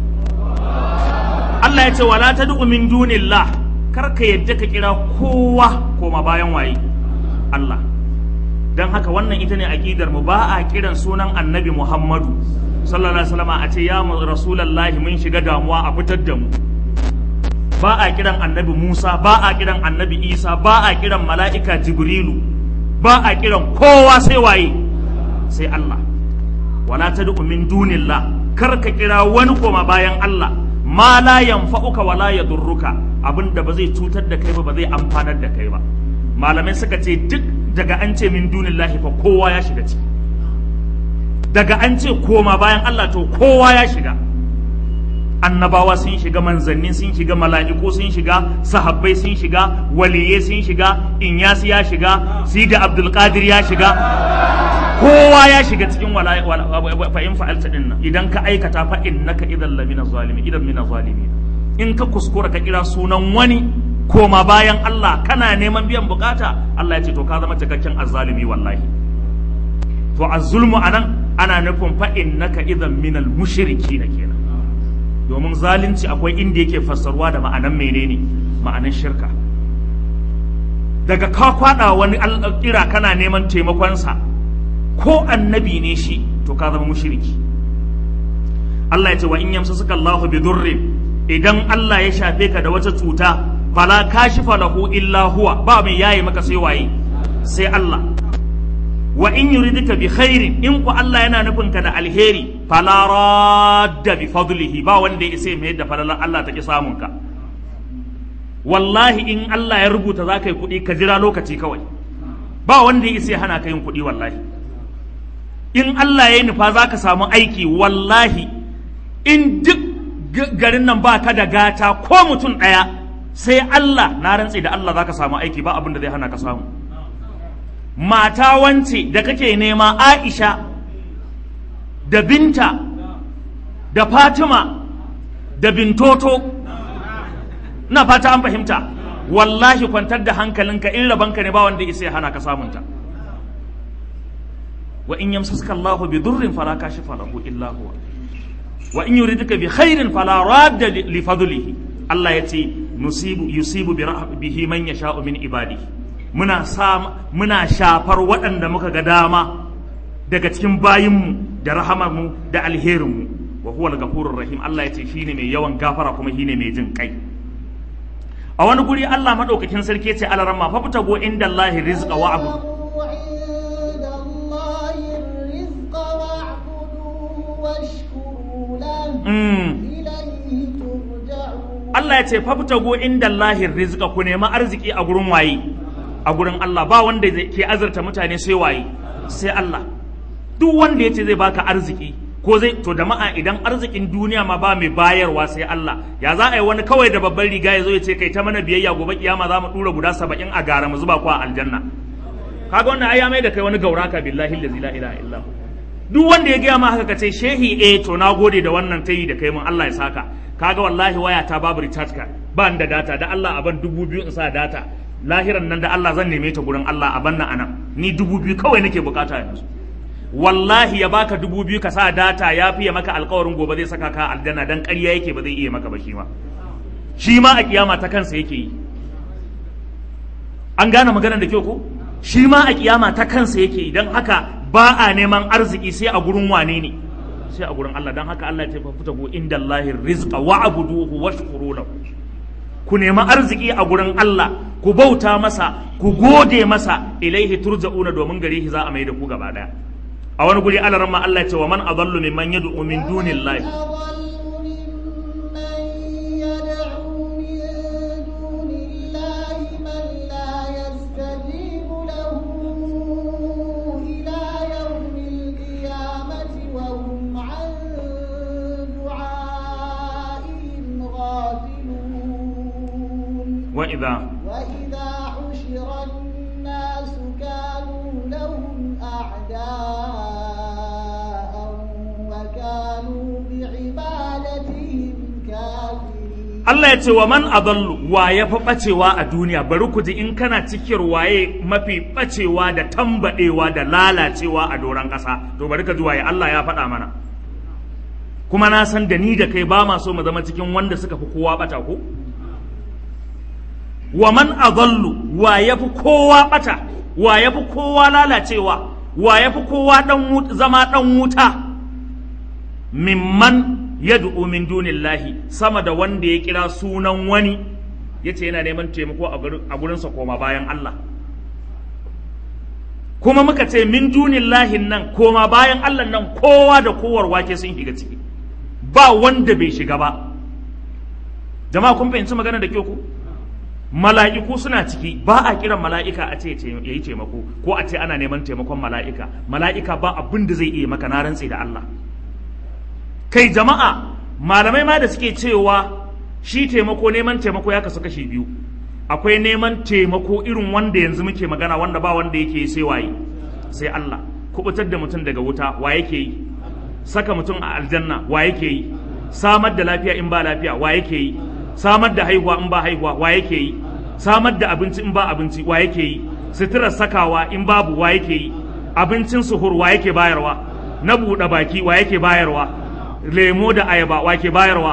Allah ya ce wala tad'u min dunillah kar ka yadda ka kira kowa koma bayan waye Allah dan haka wannan ita ne aqidar mu ba a kiran sunan Annabi Muhammadu sallallahu alaihi wasallam a ce ya mu rasulullahi mun shiga damuwa a fitar da mu ba a kiran annabi Musa ba a kiran annabi Isa ba a kiran mala'ika Jibrilu ba a kiran kowa sai waye sai Allah wala tad'u min dunillah kar ka kira wani koma bayan Allah ma la yanfa'uka wala yadurruka abinda ba zai cutar da kai ba ba zai amfanar da kai ba malamai suka ce duk daga an ce min dunillahi fa kowa ya shiga ciki daga an ce koma bayan Allah to kowa ya shiga annabawa sun shiga manzanni sun shiga mala'iku sun shiga sahabbai sun shiga waliyai sun shiga inyasi ya shiga sidi abdulkadir ya shiga kowa ya shiga cikin fa'in fa'alta din nan idan ka aikata fa innaka idan lamina zalimi idan mina zalimi in ka kuskura ka kira sunan wani koma bayan Allah kana neman biyan bukata Allah ya ce to ka zama cikakken azzalimi wallahi to azzulmu anan ana nufin fa innaka idan minal mushriki na kenan domin zalunci akwai inda yake fassarwa da ma'anan menene ma'anan shirka daga ka kwada wani kira kana neman taimakonsa ko annabi ne shi to ka zama mushriki Allah ya ce wa in yamsasuka Allahu bi durrin idan Allah ya shafe ka da wata cuta fala kashifa lahu illa huwa ba mai yayi maka sai waye sai Allah wa in yuridika bi khairin in ku Allah yana nufin ka da alheri fala radda bi fadlihi ba wanda ya isa mai da falalar Allah take samun ka wallahi in Allah ya rubuta za ka yi kuɗi ka jira lokaci kawai ba wanda ya isa ya hana ka yin kuɗi wallahi in Allah ya yi nufa za ka samu aiki wallahi in duk garin nan ba ka da gata ko mutum ɗaya sai Allah na rantse da Allah za ka samu aiki ba abin da zai hana ka samu mata wance da kake nema Aisha da binta da Fatima da bintoto na fata an fahimta wallahi kwantar da hankalinka in rabanka ne ba wanda isa ya hana ka samunta wa in yamsaska Allah bi durrin fala kashifa lahu illa huwa wa in yuridka bi khairin fala radda li fadlihi Allah yace nusibu yusibu bi bihi man yasha'u min ibadihi muna sa muna shafar waɗanda muka ga dama daga cikin bayinmu da rahamarmu da alherinmu wa huwa al-ghafurur rahim Allah yace shine mai yawan gafara kuma shine mai jin kai a wani guri Allah madaukakin sarki yace alarama fa fitago inda Allah rizqa wa abu عند الله الرزق واعبدوه واشكروا له mm. إليه ترجعون Allah ya ce fa fitago inda Allah rizqa ku nemi arziki a gurin waye a gurin Allah ba wanda zai- ke azurta mutane sai waye sai Allah duk wanda ya ce zai baka arziki ko zai to jama'a idan arzikin duniya ma ba mai bayarwa sai Allah ya za a yi wani kawai da babban riga ya zo ya ce kai ta mana biyayya gobe kiyama za mu dura guda saba'in a gara mu zuba ku a aljanna kaga wannan ai ya mai da kai wani gauraka billahi allazi la ilaha illa hu duk wanda ya gaya ma haka kace shehi eh to na gode da wannan tayi da kai mun Allah ya saka kaga wallahi waya ta babu recharge card ba ni da data da Allah a ban dubu biyu in sa data lahiran nan da Allah zan neme ta gurin Allah a banna anan ni dubu biyu kawai nake bukata yanzu wallahi ya baka dubu biyu ka sa data ya fiye maka alkawarin gobe zai saka ka aljanna dan ƙarya yake ba zai iya maka ba shi ma shi ma a kiyama ta kansa yake yi an gane maganar da kyau ko shi ma a kiyama ta kansa yake yi don haka ba a neman arziki sai a gurin wane ne sai a gurin Allah don haka Allah ya ce fita go inda Allahi rizqa wa abuduhu washkuru lahu ku nemi arziki a gurin Allah ku bauta masa ku gode masa ilaihi turja'una domin gare shi za a mai da ku gaba daya a wani guri alaran ma Allah ya ce wa man adallu mimman yad'u min dunillahi وإذا وإذا حشر الناس كانوا لهم أعداء وكانوا بعبادتهم كافرين Allah ya ce wa man adallu wa ya fi bacewa a duniya bari ku ji in kana cikin waye mafi bacewa da tambadewa da lalacewa a doron ƙasa to bari ka ji waye Allah ya faɗa mana kuma na san da ni da kai ba ma so mu zama cikin wanda suka fi kowa bata ko wa man adallu wa ya fi kowa bata wa ya fi kowa lalacewa wa ya fi kowa dan zama dan wuta mimman yad'u min dunillahi sama da wanda ya kira sunan wani yace yana neman taimako a gurinsa koma bayan Allah kuma muka ce min dunillahi nan koma bayan Allah nan kowa da kowar wake sun shiga ciki ba wanda bai shiga ba jama'a kun fahimci magana da kyau ku mala'iku suna ciki ba a kiran mala'ika a ce ya yi taimako ko a ce ana neman taimakon mala'ika mala'ika ba abin da zai iya maka na rantse da Allah kai jama'a malamai ma da suke cewa shi taimako neman taimako ya kasu kashi biyu akwai neman taimako irin wanda yanzu muke magana wanda ba wanda yake yi sai waye sai Allah kubutar da mutum daga wuta wa yake yi saka mutum a aljanna wa yake yi samar da lafiya in ba lafiya wa yake yi samar da haihuwa in ba haihuwa wa yake yi samar da abinci in ba abinci wa yake yi suturar sakawa in babu wa yake yi abincin suhur wa yake bayarwa na buɗe baki wa yake bayarwa lemo da ayaba wa ke bayarwa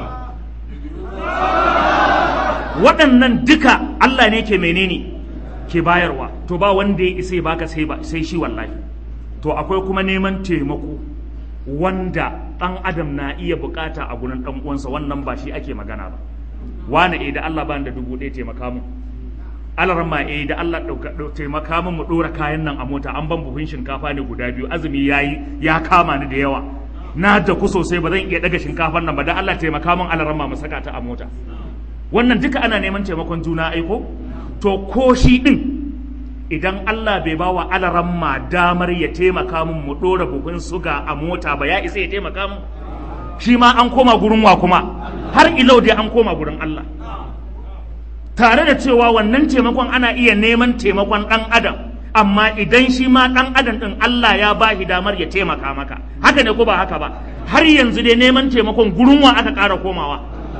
waɗannan duka Allah ne ke menene ke bayarwa to ba wanda ya isa baka sai ba sai shi wallahi to akwai kuma neman taimako wanda ɗan adam na iya bukata a gurin ɗan uwansa wannan ba shi ake magana ba wani eh da Allah bani da dubu ɗaya taimaka mu alaran ma eh da Allah taimaka mu mu ɗora kayan nan a mota an ban buhun shinkafa ne guda biyu azumi yayi ya kama ni da yawa na da ku sosai ba zan iya daga shinkafar nan ba dan Allah taimaka min alaran ma mu saka ta a mota wannan duka ana neman taimakon juna aiko to ko shi din idan Allah bai ba wa alaran ma damar ya taimaka min mu ɗora buhun suga a mota ba ya isa ya taimaka min shi ma an koma gurin wa kuma har ilau dai an koma gurin Allah tare da cewa wannan taimakon ana iya neman taimakon ɗan adam amma idan shi ma ɗan adam ɗin Allah ya ba shi damar ya taimaka maka haka ne ko ba haka ba har yanzu dai neman taimakon gurin wa aka ƙara komawa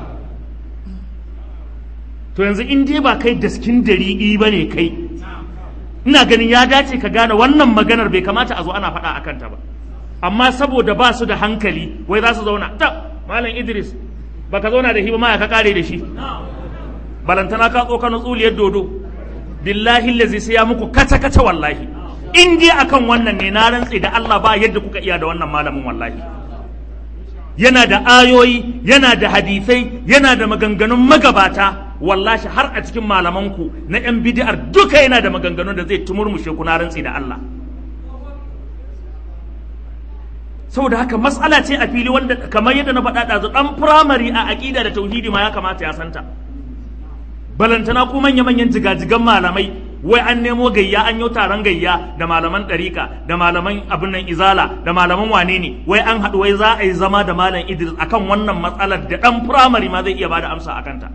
to yanzu in dai ba kai daskin dari'i ba ne kai ina ganin ya dace ka gane wannan maganar bai kamata a zo ana faɗa a kanta ba amma saboda ba su da hankali wai za su zauna ta malam idris baka zauna da shi ba ma ka kare da shi balantana ka tsokano tsuliyar dodo billahi lazi sai ya muku kaca kaca wallahi in dai akan wannan ne na rantse da Allah ba yadda kuka iya da wannan malamin wallahi yana da ayoyi yana da hadisai yana da maganganun magabata wallahi har a cikin malamanku na yan bid'ar duka yana da maganganun da zai tumurmushe ku na rantse da Allah saboda haka matsala ce a fili wanda kamar yadda na faɗa ɗazu ɗan firamare a aƙida da tauhidi ma ya kamata ya santa balantana ko manya-manyan jigajigan malamai wai an nemo gayya an yi taron gayya da malaman ɗarika da malaman abin nan izala da malaman wane ne wai an haɗu wai za a yi zama da malam idris akan wannan matsalar da ɗan firamare ma zai iya bada amsa a kanta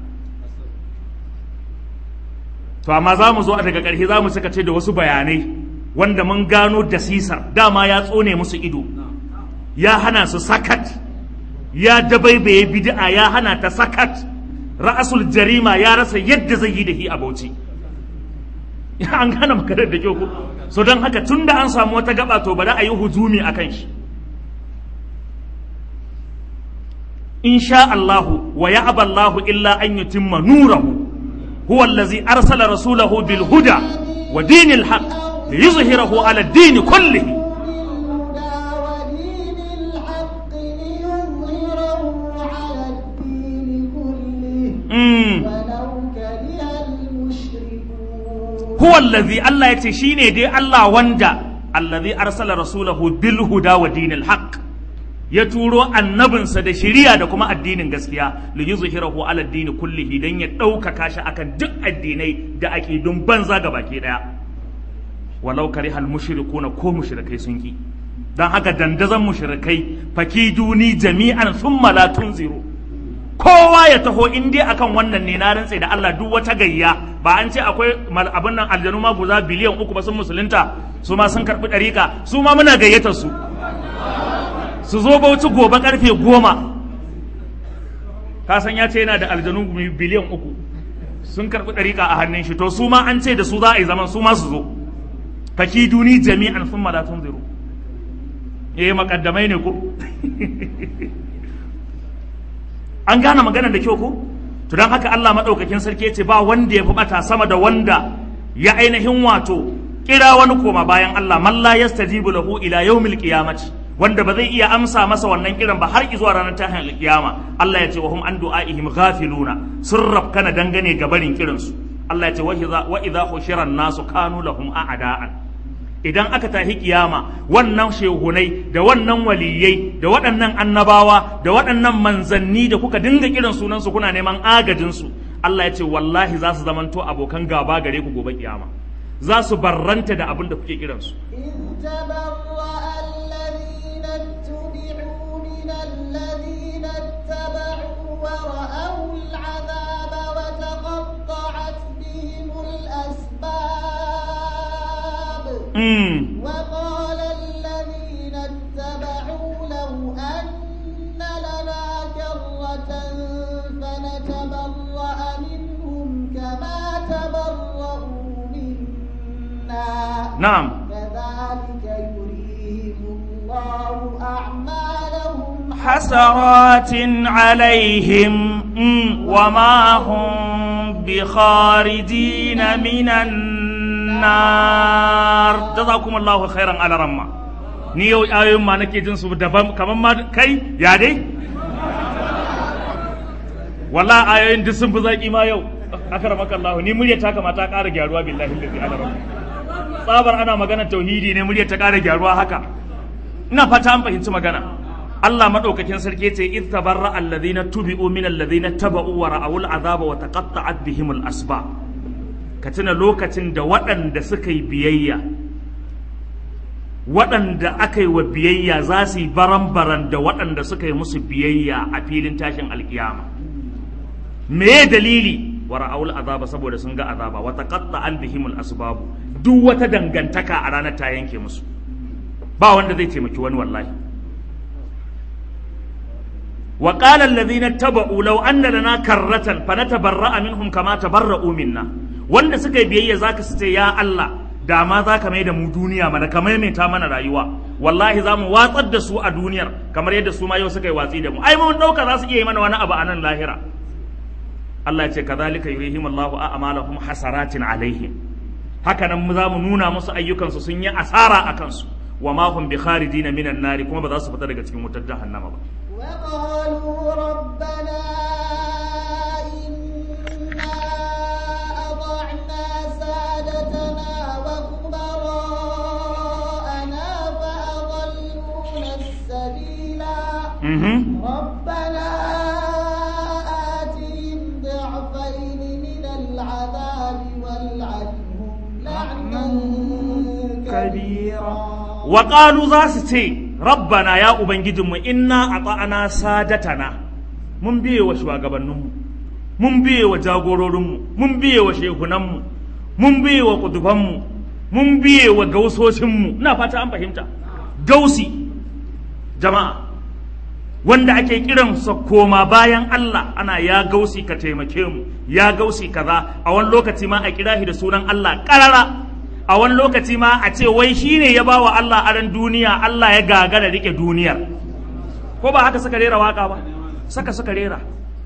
to amma za mu zo a daga ƙarshe za mu saka ce da wasu bayanai wanda mun gano da sisar dama ya tsone musu ido ya hana su sakat ya dabaibaye bid'a ya hana ta sakat ra'asul jarima ya rasa yadda zai yi da hi a bauchi an gane makarar da kyau ko so don haka tun da an samu wata gaba to bari a yi hujumi a kan shi insha Allahu wa ya Allahu illa an yutimma nurahu huwa allazi arsala rasulahu bil huda wa dinil haqq liyuzhirahu ala ad-din kullihi ولو كره المشركون huwa allazi Allah yace shine dai Allah wanda allazi arsala rasulahu bil huda wa dinil haqq ya turo annabinsa da shiriya da kuma addinin gaskiya li yuzhirahu ala dini kullihi dan ya ɗaukaka shi akan duk addinai da aqidun banza ga baki daya walau karihal mushrikuna ko mushrikai sun ki dan haka dandazan mushrikai fakiduni jami'an thumma la tunziru kowa ya taho in dai akan wannan ne na rantse da Allah duk wata gayya ba an ce akwai abin nan aljanu ma guza biliyan uku ba sun musulunta su ma sun karɓi ɗariƙa su ma muna gayyatar su su zo bauchi gobe karfe goma ka san ya ce yana da aljanu biliyan uku sun karɓi ɗariƙa a hannun shi to su ma an ce da su za a yi zaman su ma su zo faki duni jami'an sun ma tun zero eh makaddamai ne ko an gane maganar da kyau ko to don haka Allah maɗaukakin sarki ya ce ba wanda ya fi ɓata sama da wanda ya ainihin wato kira wani koma bayan Allah man la yastajibu lahu ila yawmil qiyamati wanda ba zai iya amsa masa wannan kiran ba har zuwa ranar tashin alkiyama Allah ya ce wa hum an du'aihim ghafiluna sun rafkana dangane ga barin kiransu Allah ya ce wa idza hushira nasu kanu lahum a'da'an idan aka tahi kiyama wannan shehunai da wannan waliyai da waɗannan annabawa da waɗannan manzanni da kuka dinga kiran sunansu kuna neman agajinsu Allah ya ce wallahi za su zamanto abokan gaba gare ku gobe kiyama za su barranta da abin da kuke kiransu إذ تبرأ الذين اتبعوا من الذين اتبعوا ورأوا العذاب وتقطعت بهم الأسباب mm. وقال الذين اتبعوا لو أن لنا كرة فنتبرأ منهم كما تبرأوا منا na'am كذلك يريهم الله أعمالهم حسرات عليهم mm, وما هم بخارجين من النار جزاكم الله خيرا على رمى ni yau ayoyin ma nake jin su daban kamar ma kai ya dai walla ayoyin duk sun fi zaki ma yau akramaka Allah ni murya ta kamata ta ƙara gyaruwa billahi allazi ala rabbi tsabar ana magana tauhidi ne murya ta ƙara gyaruwa haka ina fata an fahimci magana Allah madaukakin sarki ce id tabarra alladhina tubi'u min alladhina taba'u wa ra'awul azaba wa taqatta'at bihim al-asba ka tuna lokacin da waɗanda suka yi biyayya waɗanda aka yi wa biyayya za su yi baran-baran da waɗanda suka yi musu biyayya a filin tashin alkiyama me dalili wa ra'awul azaba saboda sun ga azaba wa taqatta'at bihim al-asbab duk wata dangantaka a ranar ta yanke musu ba wanda zai taimaki wani wallahi wa qala alladhina taba'u law anna lana karratan fanatabarra'a minhum kama tabarra'u minna wanda suka yi biyayya zaka su ce ya Allah da ma zaka mai da mu duniya mana ka maimaita mana rayuwa wallahi za mu watsar da su a duniyar kamar yadda su ma yau suka yi watsi da mu ai mun dauka za su iya yi mana wani abu a nan lahira Allah ya ce kadhalika yurihim Allahu a'malahum hasaratin alaihim haka nan za mu nuna musu ayyukansu sun yi asara a kansu wa ma hum bi kharijina minan nari kuma ba za su fita daga cikin wutar jahannama ba وقالوا ربنا إنا أطعنا سادتنا وكبراءنا فأضلونا السبيلا mhm ربنا آتهم ضعفين من العذاب والعنهم لعنا كبيرا wa qalu za su ce rabbana ya ubangijinmu inna ata'ana sadatana mun biye wa shugabanninmu mun biye wa jagororinmu mun biye wa shehunanmu mun biye wa kudubanmu mun biye wa gausoshinmu ina fata an fahimta gausi jama'a wanda ake kiransa koma bayan Allah ana ya gausi ka taimake mu ya gausi kaza a wani lokaci ma a kira shi da sunan Allah karara a wani lokaci ma a ce wai shine ya bawa Allah aran duniya Allah ya gagara rike duniyar ko ba haka suka rera waka ba saka suka rera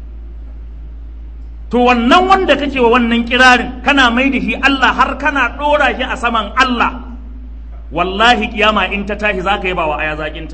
to wannan wanda kake wa wannan kirarin kana mai da shi Allah har kana dora shi a saman Allah wallahi kiyama in ta tashi zaka yi bawa aya zakinta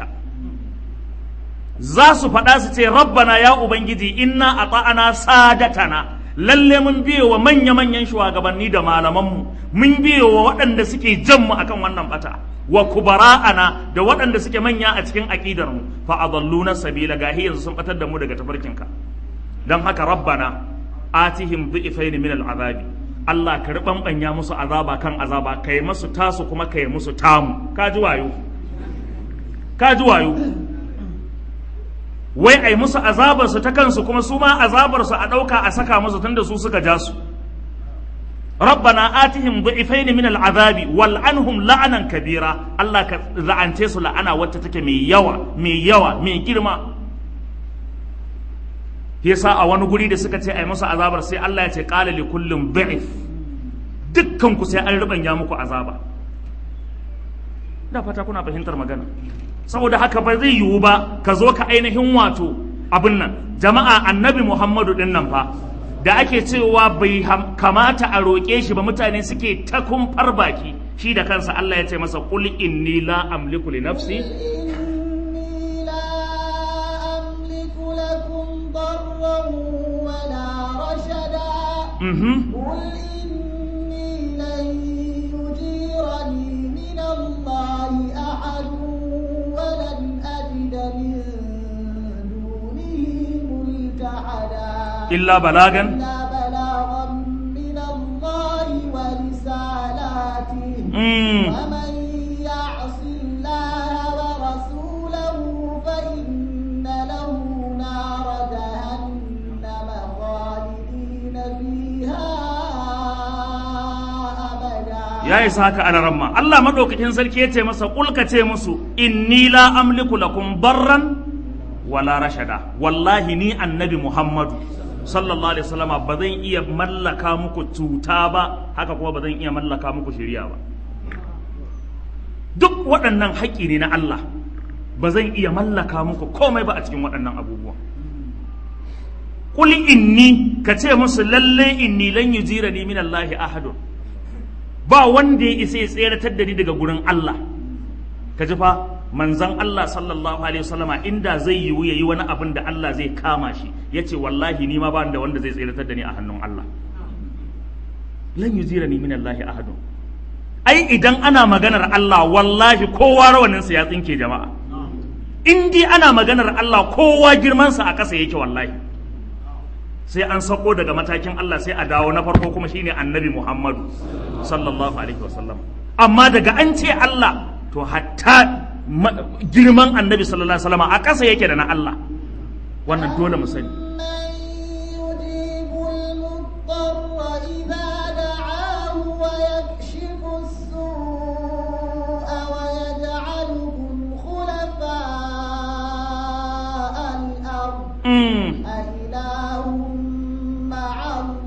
za su faɗa su ce rabbana ya ubangiji inna ata'ana sadatana lalle mun biye wa manya-manyan shugabanni da malamanmu mun biye wa waɗanda suke jan mu akan wannan bata wa kubara'ana da waɗanda suke manya a cikin aƙidar mu fa adalluna sabila gahi yanzu sun batar da mu daga tafarkinka dan haka rabbana atihim dhifain min al'azabi Allah ka ribanbanya musu azaba kan azaba kai musu tasu kuma kai musu tamu ka ji wayo ka ji wayo wai ai musu azabarsu ta kansu kuma su ma azabarsu a ɗauka a saka musu tunda su suka ja su rabbana atihim du'ifaini min al'azabi wal anhum la'anan kabira Allah ka la'ance su la'ana wacce take mai yawa mai yawa mai girma yasa a wani guri da suka ce ai musu azabar sai Allah ya ce qala li kullin du'if dukkan ku sai an rubanya muku azaba da fata kuna fahimtar magana saboda haka ba zai yiwu ba ka zo ka ainihin wato abin nan jama'a annabi muhammadu din nan fa da ake cewa bai kamata a roƙe shi ba mutane suke ta kumfar baki shi da kansa Allah ya ce masa qul inni la amliku li nafsi إني لا أملك لكم ضرا ولا رشدا mhm قل إني لن يجيرني من الله أحد ولن أجد من دونه ملتحدا illa balagan إلا بلاغا من الله ورسالاته mm. ومن يعص الله ورسوله فإن له نار جهنم خالدين فيها أبدا ya isa haka ana ramma Allah madaukakin sarki ya ce masa kulka ce musu inni la amliku lakum barran wala rashada wallahi ni annabi Muhammadu sallallahu alaihi wasallama ba zan iya mallaka muku cuta ba haka kuma ba zan iya mallaka muku shari'a ba duk waɗannan haƙƙi ne na Allah ba zan iya mallaka muku komai ba a cikin waɗannan abubuwan Kul inni ka ce musu lalle inni lan yujirani min Allah ahadun ba wanda ya isa ya tseratar da ni daga gurin Allah ka ji fa manzon Allah sallallahu alaihi wasallama inda zai yiwu yayi wani abin da Allah zai kama shi yace wallahi ni ma ba da wanda zai tseratar da ni a hannun Allah lan yujirani min Allah ahadun ai idan ana maganar Allah wallahi kowa rawaninsa ya tsinke jama'a in dai ana maganar Allah kowa girmansa a ƙasa yake wallahi sai an sako daga matakin Allah sai a dawo na farko kuma shine annabi Muhammadu sallallahu alaihi wasallam amma daga an ce Allah to hatta ma- girman annabi sallallahu alaihi wasallam a ƙasa yake da na Allah wannan dole mu sani من يجيب المضطر إذا دعاه ويكشف السوء ويجعلكم خلفاء الأرض mm. أإله مع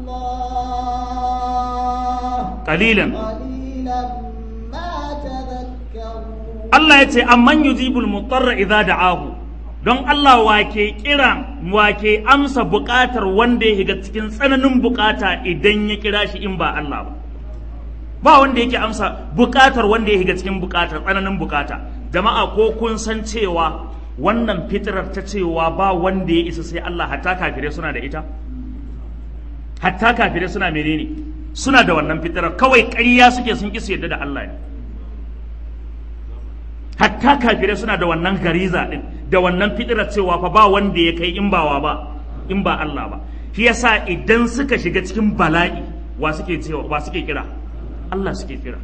الله qalilan قليلا ما تذكرون Allah ya ce amman yujibul mutarra idza da'ahu don Allah wake kira wake amsa buƙatar wanda ya shiga cikin tsananin buƙata idan ya kira shi in ba Allah ba ba wanda yake amsa buƙatar wanda ya shiga cikin buƙatar tsananin buƙata jama'a ko kun san cewa wannan fitrar ta cewa ba wanda ya isa sai Allah hatta kafirai suna da ita hatta kafirai suna menene suna da wannan fitrar kawai ƙarya suke sun ƙi su yadda da Allah ne hatta kafirai suna da wannan gariza din da wannan fitira cewa fa ba wanda ya kai in bawa ba in ba Allah ba shi yasa idan suka shiga cikin bala'i wa suke cewa wa suke kira Allah suke kira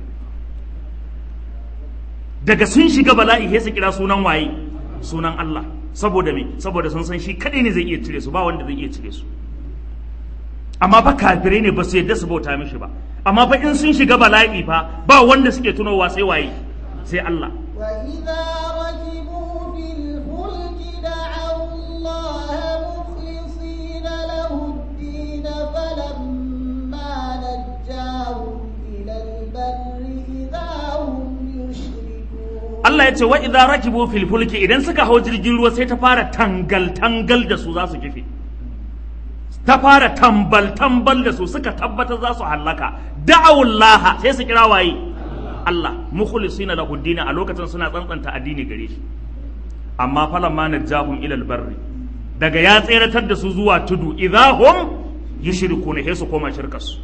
daga sun shiga bala'i sai su kira sunan waye sunan Allah saboda me saboda sun san shi kadai ne zai iya cire su ba wanda zai iya cire su amma fa kafirai ne ba su yadda su bauta mishi ba amma fa in sun shiga bala'i fa ba wanda suke tunowa sai waye sai Allah وإذا ركبوا في الفلك دعوا الله مخلصين له الدين فلما نجاهم إلى البر إذا هم يشركون Allah ya ce wa idza rakibu fil fulki idan suka hau jirgin ruwa sai ta fara tangal tangal da su za su kife ta fara tambal tambal da su suka tabbatar za su hallaka da'awullaha sai su kira waye Allah mukhlisina lahu dini a lokacin suna tsantsanta addini gare shi amma falamma najahum ila albarri daga ya tseratar da su zuwa tudu idahum yushrikuna sai su koma shirkarsu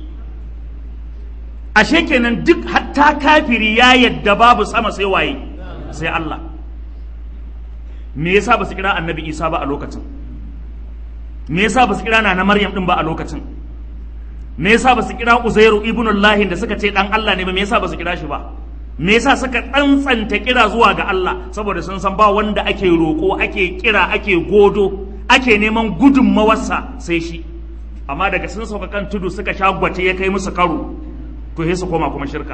ashe kenan duk hatta kafiri ya yadda babu sama sai waye sai Allah me yasa ba su kira annabi Isa ba a lokacin me yasa ba su kira na Maryam din ba a lokacin me yasa ba su kira Uzairu ibnullahi da suka ce dan Allah ne ba me yasa ba su kira shi ba me yasa suka tsantsanta kira zuwa ga Allah saboda sun san ba wanda ake roko ake kira ake godo ake neman gudunmawarsa sai shi amma daga sun sauka kan tudu suka sha gwace ya kai musu karo to sai su koma kuma shirka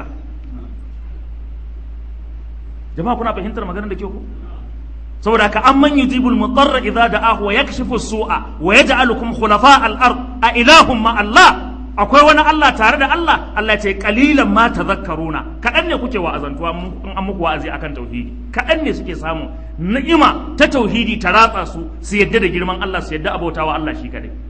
jama'a kuna fahimtar maganar da ke ku saboda haka amman yujibul mudarra idza da'ahu wa yakshifu su'a wa yaj'alukum khulafa al-ard a ilahum ma Allah akwai wani Allah tare da Allah Allah ya ce qalilan ma tadhakkaruna kadan ne kuke wa'azantuwa in an muku wa'azi akan tauhidi kadan ne suke samu ni'ima ta tauhidi ta ratsa su su yadda da girman Allah su yadda abautawa Allah shi kadai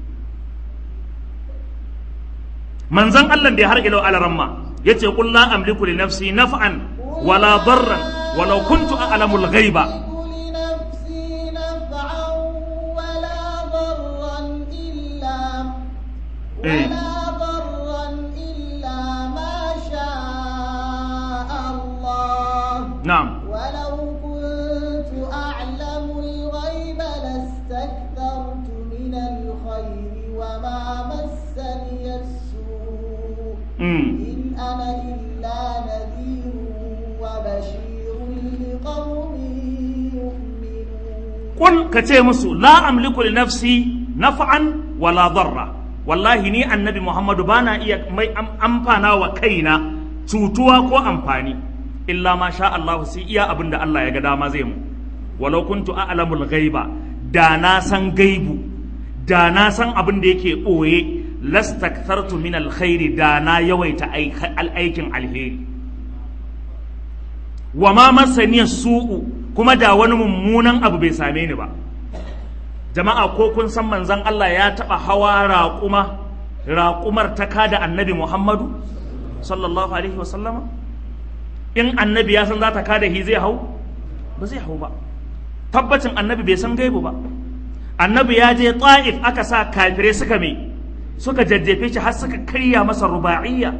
manzon Allah da har ilau alaramma yace qul la amliku li nafsi naf'an wala darran walau kuntu a'lamul ghaiba لنفسي نفعا ولا ضرا إلا إيه. ولا ضرا إلا ما شاء الله na'am ولو كنت أعلم الغيب لاستكثرت من الخير وما مسني السوء mm. إن أنا إلا نذير وبشير لقوم يؤمنون Kul ka ce musu la amliku li nafsi naf'an wala darra wallahi ni annabi Muhammadu bana iya mai am- amfana wa kaina cutuwa ko amfani illa ma sha Allah sai iya abin da Allah ya ga dama zai mu walau kuntu a'lamul ghaiba da na san gaibu da na san abin da yake boye lastakthartu min alkhairi da na yawaita aik- aikin alheri wa ma masaniya su'u kuma da wani mummunan abu bai same ni ba jama'a ko kun san manzon Allah ya taba hawa raƙuma raƙumar ta kada annabi Muhammadu sallallahu alaihi wasallama in annabi ya san za ta kada hi zai hau ba zai hau ba tabbacin annabi bai san gaibu ba annabi ya je ta'if aka sa kafirai suka me suka jajjefe shi har suka karya masa ruba'iyya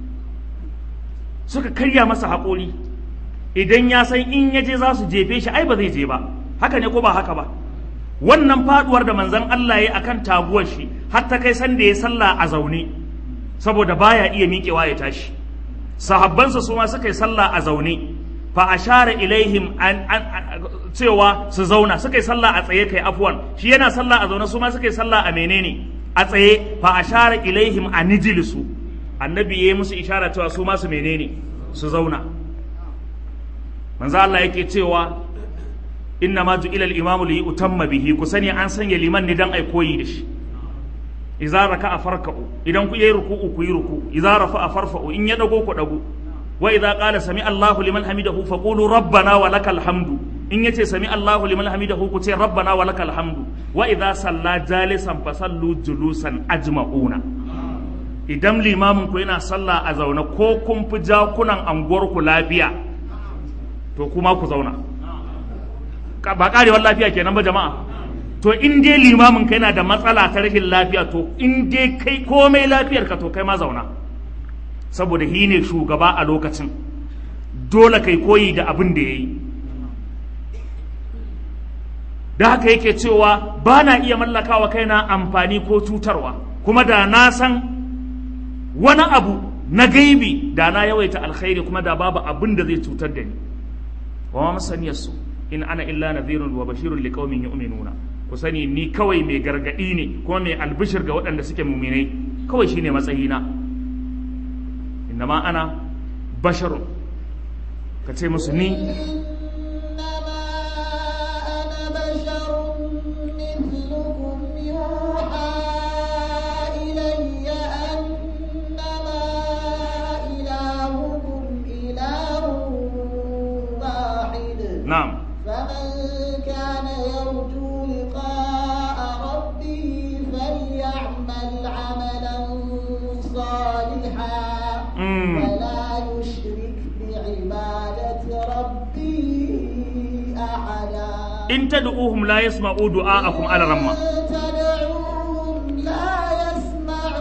suka karya masa haƙori idan ya san in ya je za su jefe shi ai ba zai je ba haka ne ko ba haka ba wannan faduwar da manzon Allah ya akan taguwar shi har ta kai san da ya sallah a zaune saboda baya iya miƙewa ya tashi sahabbansa su ma suka yi sallah a zaune fa ashara ilaihim an, an, an- cewa su zauna suka yi sallah a tsaye kai afwan shi yana sallah a zaune su ma suka yi sallah a menene a tsaye fa ashara ilaihim an nijlisu annabi yayi musu ishara cewa su ma su menene su zauna manzo Allah yake cewa inna ma ju'ila al-imamu li utamma bihi ku sani an sanya liman ne dan ai koyi da shi idza raka'a farka'u idan ku yi ruku'u ku yi ruku'u idza rafa'a farfa'u in ya dago ku dago wa idza qala sami Allahu liman hamidahu faqulu rabbana wa lakal hamdu in yace sami Allahu liman hamidahu ku ce rabbana wa lakal hamdu wa idza salla jalisan fasallu julusan ajma'una idan limamin ku yana sallah a zaune ko kun fi jakunan anguwar ku lafiya to kuma ku zauna Ka- ba karewar lafiya kenan ba jama'a to in dai limamin ka yana da matsala ta rashin lafiya to in dai kai komai lafiyar ka to kai ma zauna saboda shi ne shugaba a lokacin dole kai koyi da abin da ya yi da haka yake cewa ba na iya mallakawa kaina amfani ko cutarwa kuma da na san wani abu na gaibi da na yawaita alkhairi kuma da babu abin da zai cutar da ni wa ma masaniyarsu in ana illa nadhirun wa bashirun liqaumin yu'minuna ku sani ni kawai mai gargadi ne kuma mai albishir ga waɗanda suke muminai kawai shine matsayina innama ana basharun ka ce musu ni إنما أنا بشر مثلكم يوحى إلي أنما إلهكم إله واحد na'am فمن كان يرجو لقاء ربه فليعمل عملا صالحا Mm. ولا يشرك بعبادة ربه أحدا in tad'uhum la yasma'u du'a'akum ala ramma إن تدعوهم لا يسمعوا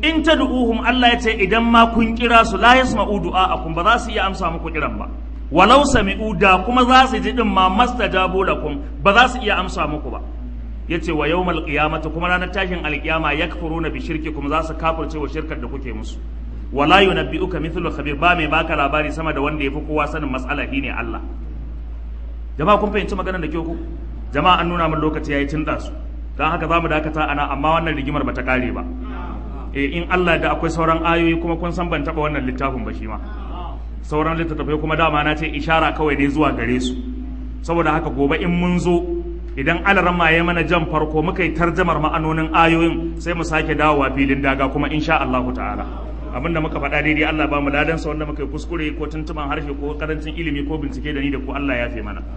in tad'uhum Allah ya ce idan ma kun kira su la yasma'u du'a'akum ba za su iya amsa muku kiran ba walau sami'u da kuma za su ji din ma mastajabu lakum ba za su iya amsa muku ba yace wa yawmal qiyamati kuma ranar tashin alqiyama yakfuruna bi shirkikum za su kafirce wa shirkar da kuke musu wala yunabbi'uka mithlu khabir ba mai baka labari sama da wanda yafi kowa sanin matsala shine Allah jama'a kun fahimci maganar da ke ku jama'a an nuna min lokaci yayi tun su dan haka zamu dakata ana amma wannan rigimar bata kare ba eh in Allah da akwai sauran ayoyi kuma kun san ban taba wannan littafin ba shi ma sauran littattafai kuma dama na ce ishara kawai ne zuwa gare su saboda haka gobe in mun zo idan alarama ya mana jan farko muka yi tarjamar ma'anonin ayoyin sai mu sake dawowa filin daga kuma insha Allah ta'ala abinda muka faɗa daidai Allah ba mu ladan sa wanda muka yi kuskure ko tuntuban harshe ko karancin ilimi ko bincike da ni da ku Allah ya fi mana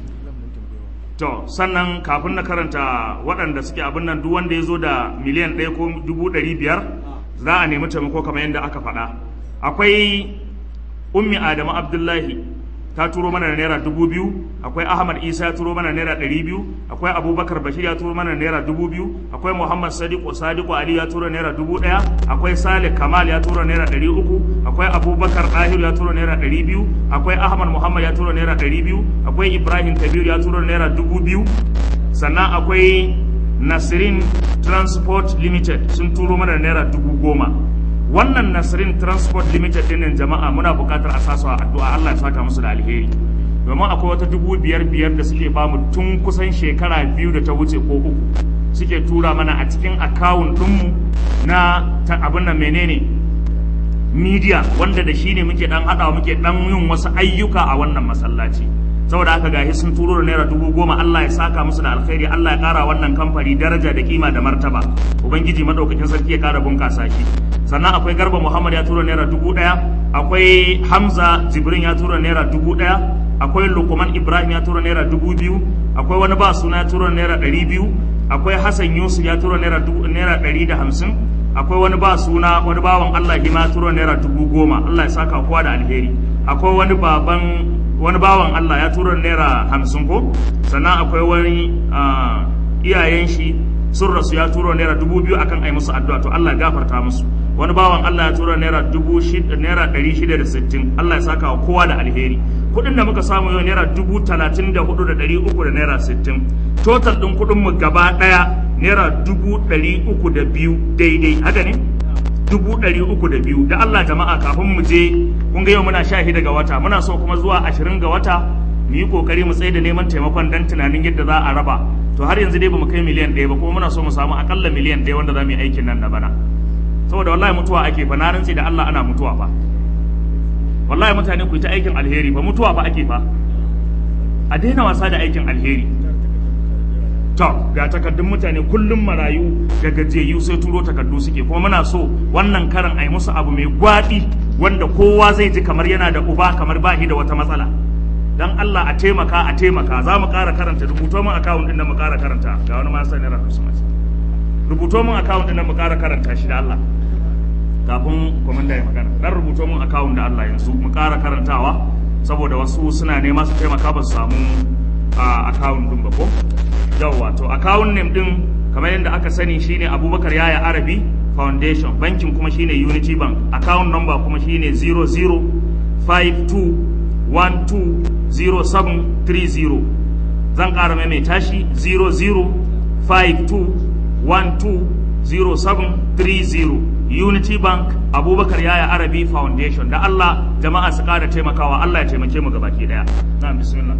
to sannan kafin na karanta waɗanda suke abin nan duk wanda ya zo da miliyan ɗaya ko dubu ɗari biyar za a nemi taimako kamar yadda aka faɗa akwai ummi adamu abdullahi ta turo mana naira dubu biyu akwai ahmad isa ya turo mana naira ɗari biyu akwai abubakar bashir ya turo mana naira dubu biyu akwai muhammad sadiku sadiku ali ya turo naira dubu ɗaya akwai salih kamal ya turo naira ɗari uku akwai abubakar ɗahiru ya turo naira ɗari biyu akwai ahmad muhammad ya turo naira ɗari biyu akwai ibrahim kabir ya turo naira dubu biyu sannan akwai nasirin transport limited sun turo mana naira dubu goma wannan nasirin transport limited din jama'a muna buƙatar a sasu a addu'a Allah ya saka musu da alheri domin akwai wata dubu biyar biyar da suke bamu tun kusan shekara biyu da ta wuce ko uku suke tura mana a cikin akawun ɗinmu na ta abin nan menene media wanda da shi ne muke dan haɗawa muke dan yin wasu ayyuka a wannan masallaci saboda haka gahi sun turo da naira dubu goma Allah ya saka musu da alkhairi Allah ya kara wannan kamfani daraja da kima da martaba ubangiji madaukakin sarki ya kara bunkasa shi sannan akwai garba muhammad ya tura naira dubu ɗaya akwai hamza jibrin ya tura naira dubu ɗaya akwai lukman ibrahim ya tura naira dubu biyu akwai wani ba suna ya tura naira ɗari biyu akwai hassan yusuf ya tura naira naira ɗari da hamsin akwai wani ba suna wani bawan allah hima ya tura naira dubu goma allah ya saka kowa da alheri akwai wani baban wani bawan allah ya tura naira hamsin ko sannan akwai wani iyayen shi sun rasu ya turo naira dubu biyu akan ai musu addu'a to Allah ya gafarta musu wani bawan Allah ya tura naira dubu shida naira ɗari shida da sittin Allah ya saka wa kowa da alheri kuɗin da muka samu yau naira dubu talatin da hudu da ɗari uku da naira sittin total ɗin kuɗin mu gaba ɗaya naira dubu ɗari uku da biyu daidai haka ne dubu ɗari uku da biyu da Allah jama'a kafin mu je kun ga yau muna sha shida ga wata muna so kuma zuwa ashirin ga wata mu yi kokari mu tsaye da neman taimakon dan tunanin yadda za a raba to har yanzu dai bamu kai miliyan ɗaya ba kuma muna so mu samu akalla miliyan ɗaya wanda za mu yi aikin nan na bana saboda wallahi mutuwa ake fa na rantsi da Allah ana mutuwa fa wallahi mutane ku yi ta aikin alheri fa mutuwa fa ake fa a daina wasa da aikin alheri to ga takardun mutane kullum marayu da gajiyayyu sai turo takardu suke kuma muna so wannan karan a yi musu abu mai gwaɗi wanda kowa zai ji kamar yana da uba kamar ba shi da wata matsala dan Allah a taimaka a taimaka za mu ƙara karanta rubuto min akawun din da mu ƙara karanta ga wani ma sani ran su mace rubuto min akawun din da mu ƙara karanta shi da Allah kafin komanda ya magana dan rubuto min akawun da Allah yanzu mu ƙara karantawa saboda wasu suna nema su taimaka ba su samu a akawun din ba ko yawwa to akawun name din kamar yadda aka sani shine Abubakar Yaya Arabi Foundation bankin kuma shine Unity Bank account number kuma shine 0052 120730 zan ƙara maimaita shi 0052120730 unity bank abubakar yaya arabi foundation da allah jama'a su ƙara taimakawa allah ya taimake mu gabaki daya na bismillah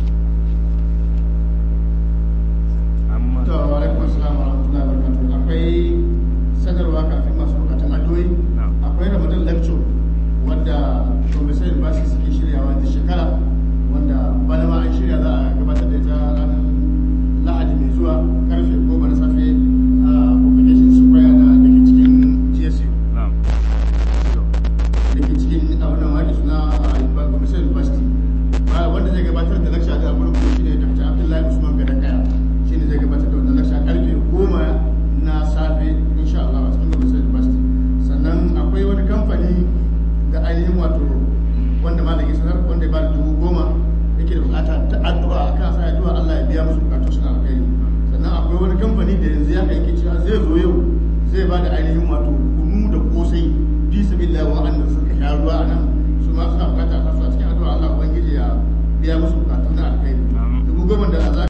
to alaikum assalam wa rahmatullahi wa barakatuh akwai sanarwa kafin masu bukatun addu'o'i akwai ramadan lecture wanda professor university suke shiryawa da shekara wanda bana ma an shirya za a gabatar da ita ranar lahadi mai zuwa karfe goma na safe a publication square na da ke cikin gsu da ke cikin abin wani suna professor university wanda zai gabatar da lecture da gurin kuma shine dr abdullahi usman gadakaya shine zai gabatar da wannan lecture karfe goma na safe insha Allah a cikin professor university sannan akwai wani kamfani da ainihin wato wanda malam ya sanar wanda ya ba da dubu goma yake da bukata ta addu'a akan sa addu'a Allah ya biya musu bukatu suna alkhairi sannan akwai wani kamfani da yanzu ya kai cewa zai zo yau zai ba da ainihin wato kunu bayarwa a nan su ma suna bukata a su a cikin addu'a Allah ubangiji ya biya musu bukatu na alkhairi dubu goma da za